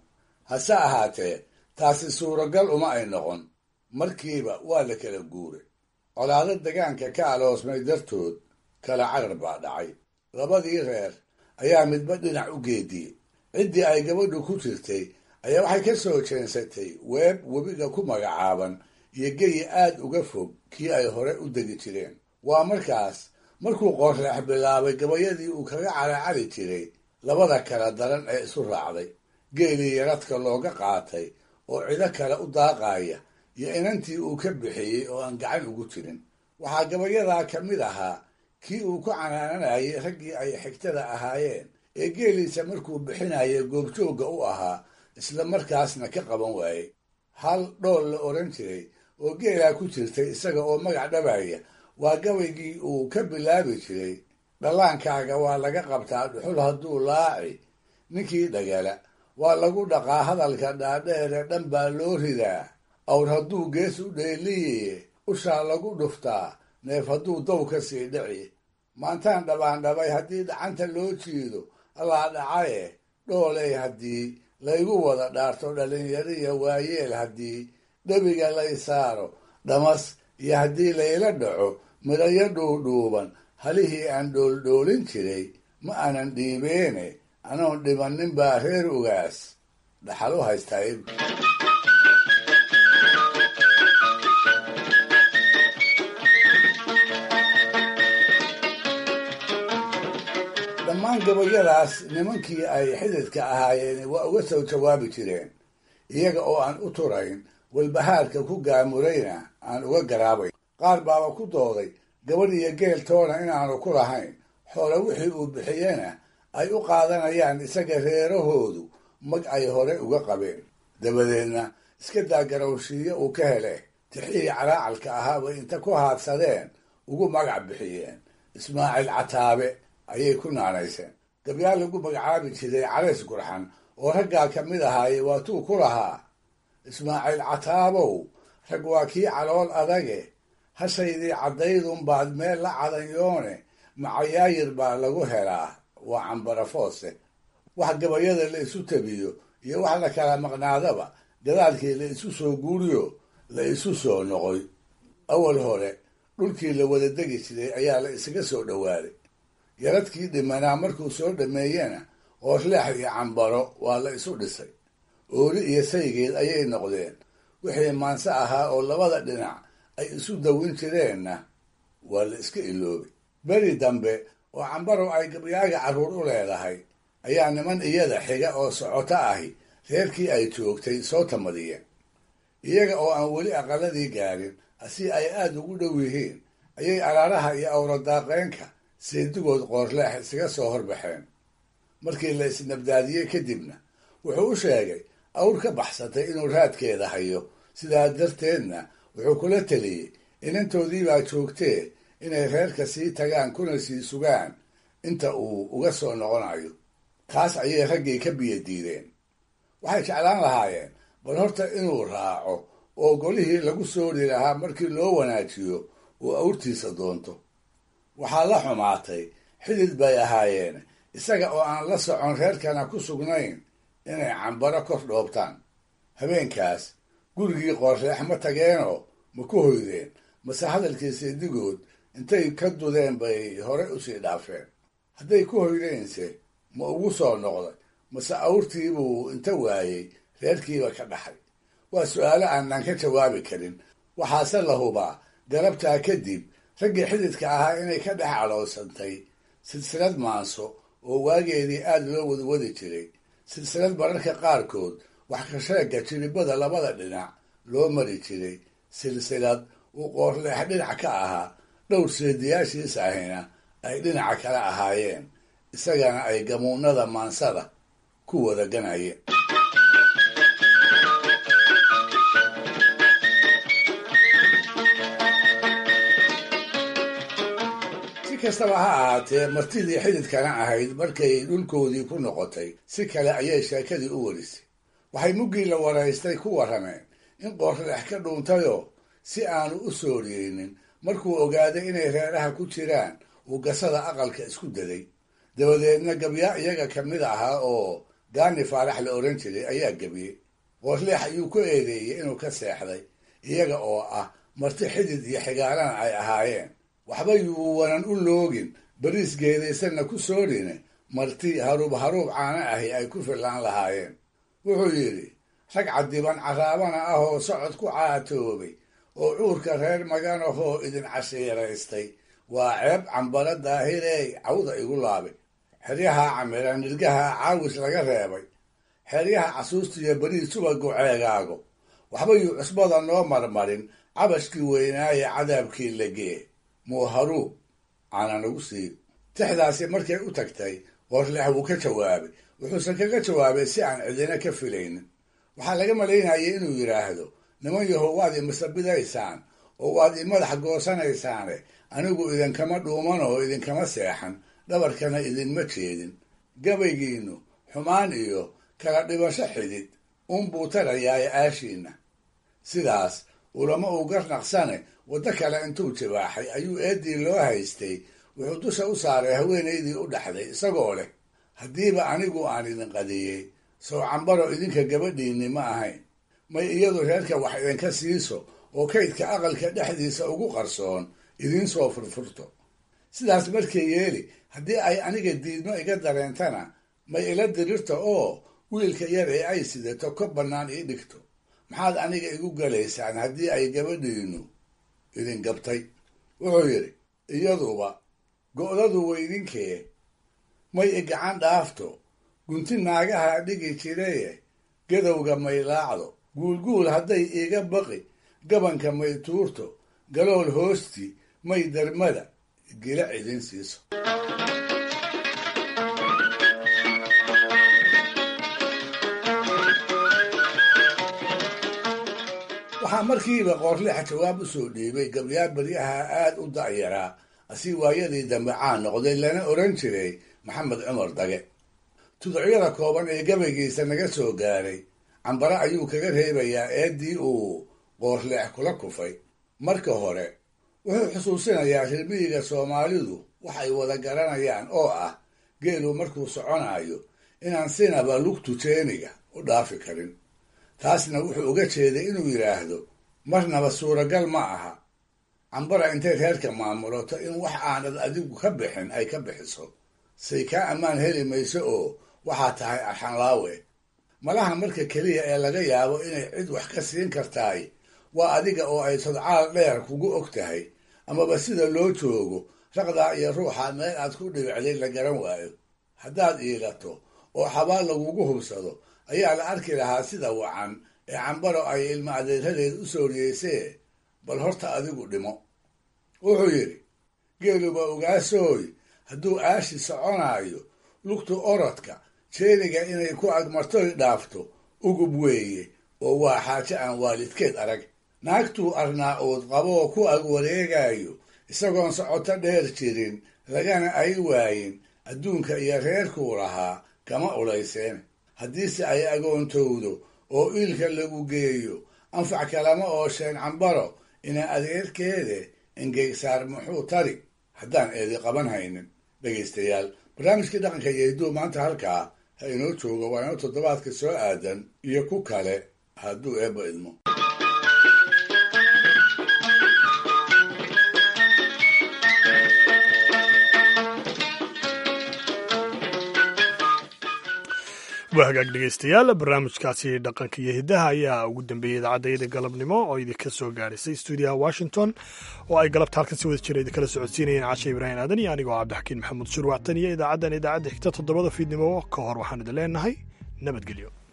hase ahaatee taasi suuragal uma ay noqon markiiba waa la kala guuray colaado degaanka ka aloosmay dartood kala carar baa dhacay labadii reer ayaa midba dhinac u geediyey ciddii ay gabadhu ku jirtay ayaa waxay ka soo jeensatay weeb webiga ku magacaaban iyo geyi aad uga fog kii ay hore u degi jireen waa markaas markuu qoorleex bilaabay gabayadii uu kaga caracari jiray labada kala daran ee isu raacday geelii yaradka looga qaatay oo cido kale u daaqaaya iyo inantii uu ka bixiyey oo aan gacan ugu jirin waxaa gabayadaa ka mid ahaa kii uu ku canaananayay raggii ay xigtada ahaayeen ee geeliisa markuu bixinaya goobjoogga u ahaa isla markaasna ka qaban waayey hal dhool la odhan jiray oo geelaa ku jirtay isaga oo magac dhabaya waa gabaygii uu ka bilaabi jiray dhallaankaaga waa laga qabtaa dhuxul hadduu laaci ninkii dhagala waa lagu dhaqaa hadalka dhaadheere dhan baa loo ridaa awr hadduu gees u dheeliye ushaa lagu dhuftaa neef hadduu dow ka sii dhici maantaan dhabaandhabay haddii dhacanta loo jiido allaa dhacaye dhooley haddii laygu wada dhaarto dhallinyariya waayeel haddii dhebiga lay saaro dhamas iyo haddii layla dhaco midhayo dhuudhuuban halihii aan dhooldhoolin jiray ma aanan dhiibeene anoon dhibannin baa reer ugaas dhaxal u haystaa dhammaan gabayadaas nimankii ay xididka ahaayeen waa uga soo jawaabi jireen iyaga oo aan u turayn walbahaarka ku gaamurayna aan uga garaabayn qaar baaba ku dooday gabadh iyo geel toona inaanu ku lahayn xoole wixii uu bixiyena ay u qaadanayaan isaga reerahoodu mag ay hore uga qabeen dabadeedna iska daa garowshiiyo uu ka hele tixihii calaacalka ahaaba inta ku haadsadeen ugu magac bixiyeen ismaaciil cataabe ayay ku naanayseen gabyaal lagu magacaabi jiray calays gurxan oo raggaa ka mid ahaaye waatuu ku lahaa ismaaciil cataabow rag waa kii calool adage hashaydii caddaydunbaad meel la cadanyoone macayaayir baa lagu helaa waa cambarafoose wax gabayada la isu tabiyo iyo wax la kala maqnaadaba gadaalkii la isu soo guuriyo la isu soo noqoy awal hore dhulkii la wada degi jiray ayaa la isaga soo dhowaaday yaradkii dhimanaa markuu soo dhameeyena oorleex iyo cambaro waa la isu dhisay ooli iyo saygeed ayay noqdeen wixii maanse ahaa oo labada dhinac ay isu dawin jireenna waa la iska iloobay beri dambe oo cambaro ay gabyaaga carruur u leedahay ayaa niman iyada xiga oo socoto ahi reerkii ay joogtay soo tamadiyeen iyaga oo aan weli aqaladii gaarin si ay aada ugu dhow yihiin ayay araaraha iyo awradaaqeenka seedigood qoorleex isaga soo horbaxeen markii la isnabdaadiyey kadibna wuxuu u sheegay awr ka baxsatay inuu raadkeeda hayo sidaa darteedna wuxuu kula teliyey inantoodiibaa joogtee inay reerka sii tagaan kuna sii sugaan inta uu uga soo noqonayo taas ayay raggii ka biyo diideen waxay jeclaan lahaayeen bal horta inuu raaco oo golihii lagu soori lahaa markii loo wanaajiyo uu awrtiisa doonto waxaa la xumaatay xidid bay ahaayeen isaga oo aan la socon reerkana ku sugnayn inay cambaro kor dhoobtaan habeenkaas gurigii qoorreex ma tageenoo ma ku hoydeen mase hadalkii seedigood intay ka dudeen bay hore usii dhaafeen hadday ku hoydeense ma ugu soo noqday mase awrtiibuu inta waayey reerkiiba ka dhaxay waa su-aalo aanan ka jawaabi karin waxaase la hubaa galabtaa kadib raggii xididka ahaa inay ka dhex caloosantay silsilad maanso oo waageedii aada loo wadwadi jiray silsilad mararka qaarkood wax ka sheegga jiribada labada dhinac loo mari jiray silsilad uu qoorleex dhinac ka ahaa dhowr seediyaashiis ahina ay dhinaca kale ahaayeen isagana ay gamuunada maansada ku wada ganayeen si kastaba ha ahaatee martidii xididkana ahayd markay dhulkoodii ku noqotay si kale ayay sheekadii u warisay waxay muggii la waraystay ku warrameen in qoorleex ka dhuuntayoo si aanu u sooriyeynin markuu ogaaday inay reeraha ku jiraan uu gasada aqalka isku daday dabadeedna gabyaa iyaga ka mid ahaa oo gaani faarax la odhan jiray ayaa gebiyey qoorleex ayuu ku eedeeyey inuu ka seexday iyaga oo ah marti xidid iyo xigaalana ay ahaayeen waxba yuu wanan u loogin bariis geedaysanna ku soorine marti haruub haruub caana ahi ay ku fillaan lahaayeen wuxuu yidhi rag cadiban caraabana ah oo socod ku caatoobay oo cuurka reer maganahoo idin cashiiraystay waa ceeb cambara daahirey cawda igu laabe xeryaha camira nirgaha caawis laga reebay xeryaha casuustiyo beriis subagu ceegaago waxba yuu cusbada noo marmarin cabashkii weynaaye cadaabkii legee muu haruub caana nagu sii tixdaasi markay u tagtay qoorleex wuu ka jawaabay wuxuuse kaga jawaabay si aan cidina ka filaynin waxaa laga malaynayay inuu yidhaahdo niman yahow waad imasabidaysaan oo waad i madax goosanaysaane anigu idinkama dhuuman oo idinkama seexan dhabarkana idinma jeedin gabaygiinnu xumaan iyo kala dhibasho xidid unbuu tarayaaye aashiinna sidaas ulama uu garnaqsane waddo kale intuu jibaaxay ayuu eeddii loo haystay wuxuu dusha u saaray haweenaydii u dhaxday isagoo leh haddiiba anigu aan idin qadiyey sow cambaro idinka gabadhiinni ma ahayn may iyadu reerka wax idinka siiso oo kaydka aqalka dhexdiisa ugu qarsoon idiin soo furfurto sidaas markay yeeli haddii ay aniga diidmo iga dareentana may ila dirirto oo wiilka yar ee ay sidato ka bannaan ii dhigto maxaad aniga igu galaysaan haddii ay gabadhiinnu idin gabtay wuxuu yidhi iyaduba go'dadu weydinkee may i gacan dhaafto gunti naagaha dhigi jiraye gadowga may laacdo guulguul hadday iiga baqi gabanka may tuurto galool hoosti may darmada gila cidin siiso waxaa markiiba qoorleexa jawaab u soo dhiibay gabyaar baryaha aad u da'yaraa asi waayadii dambe caan noqday lana odhan jiray maxamed cumar dage tuducyada kooban ee gabaygiisa naga soo gaaray cambare ayuu kaga reebayaa eeddii uu qoorleex kula kufay marka hore wuxuu xusuusinayaa rirmiyiga soomaalidu waxay wada garanayaan oo ah geelu markuu soconayo inaan sinaba lugtu jeeniga u dhaafi karin taasna wuxuu uga jeeday inuu yidhaahdo marnaba suuragal ma aha cambara intay reerka maamulato in wax aanad adigu ka bixin ay ka bixiso say kaa ammaan heli mayso oo waxaa tahay arxanlaawe malaha marka keliya ee laga yaabo inay cid wax ka siin kartaay waa adiga oo ay sodcaal dheer kugu og tahay amaba sida loo joogo raqdaa iyo ruuxa meel aad ku dhibicday la garan waayo haddaad iilato oo xabaal lagugu hubsado ayaa la arki lahaa sida wacan ee cambaro ay ilma adeeradeed u sooriyeysee bal horta adigu dhimo wuxuu yidhi geeluba ogaasooy hadduu aashi soconaayo lugtu orodka jeeniga inay ku agmartoy dhaafto ugub weeye oo waa xaajo aan waalidkeed arag naagtuu arnaa uud qaboo ku ag wareegayo isagoon socoto dheer jirin lagana ay waayin adduunka iyo reerkuu lahaa kama ulayseen haddiise ay agoontowdo oo iilka lagu geeyo anfac kalama oosheen cambaro ina adeerkeede engeysaar muxuu tari haddaan eedi qaban haynin dhegaystayaal barnaamijkii dhaqanka iyo hidduu maanta halkaa ha inoo joogo waa inoo toddobaadka soo aadan iyo ku kale hadduu eebba idmo waa hagaag dhegeystayaal barnaamijkaasi dhaqanka iyo hiddaha ayaa ugu dambeeyey idaacadayada galabnimo oo idinka soo gaadhaysay stuudiyaha washington oo ay galabta halkan si wada jira idinkala socodsiinayeen cashe ibraahim aadan iyo anigoo cabdixakiin maxamuud shurwactan iyo idaacaddan idaacadda xigta toddobada fiidnimo ka hor waxaan idin leenahay nabadgelyo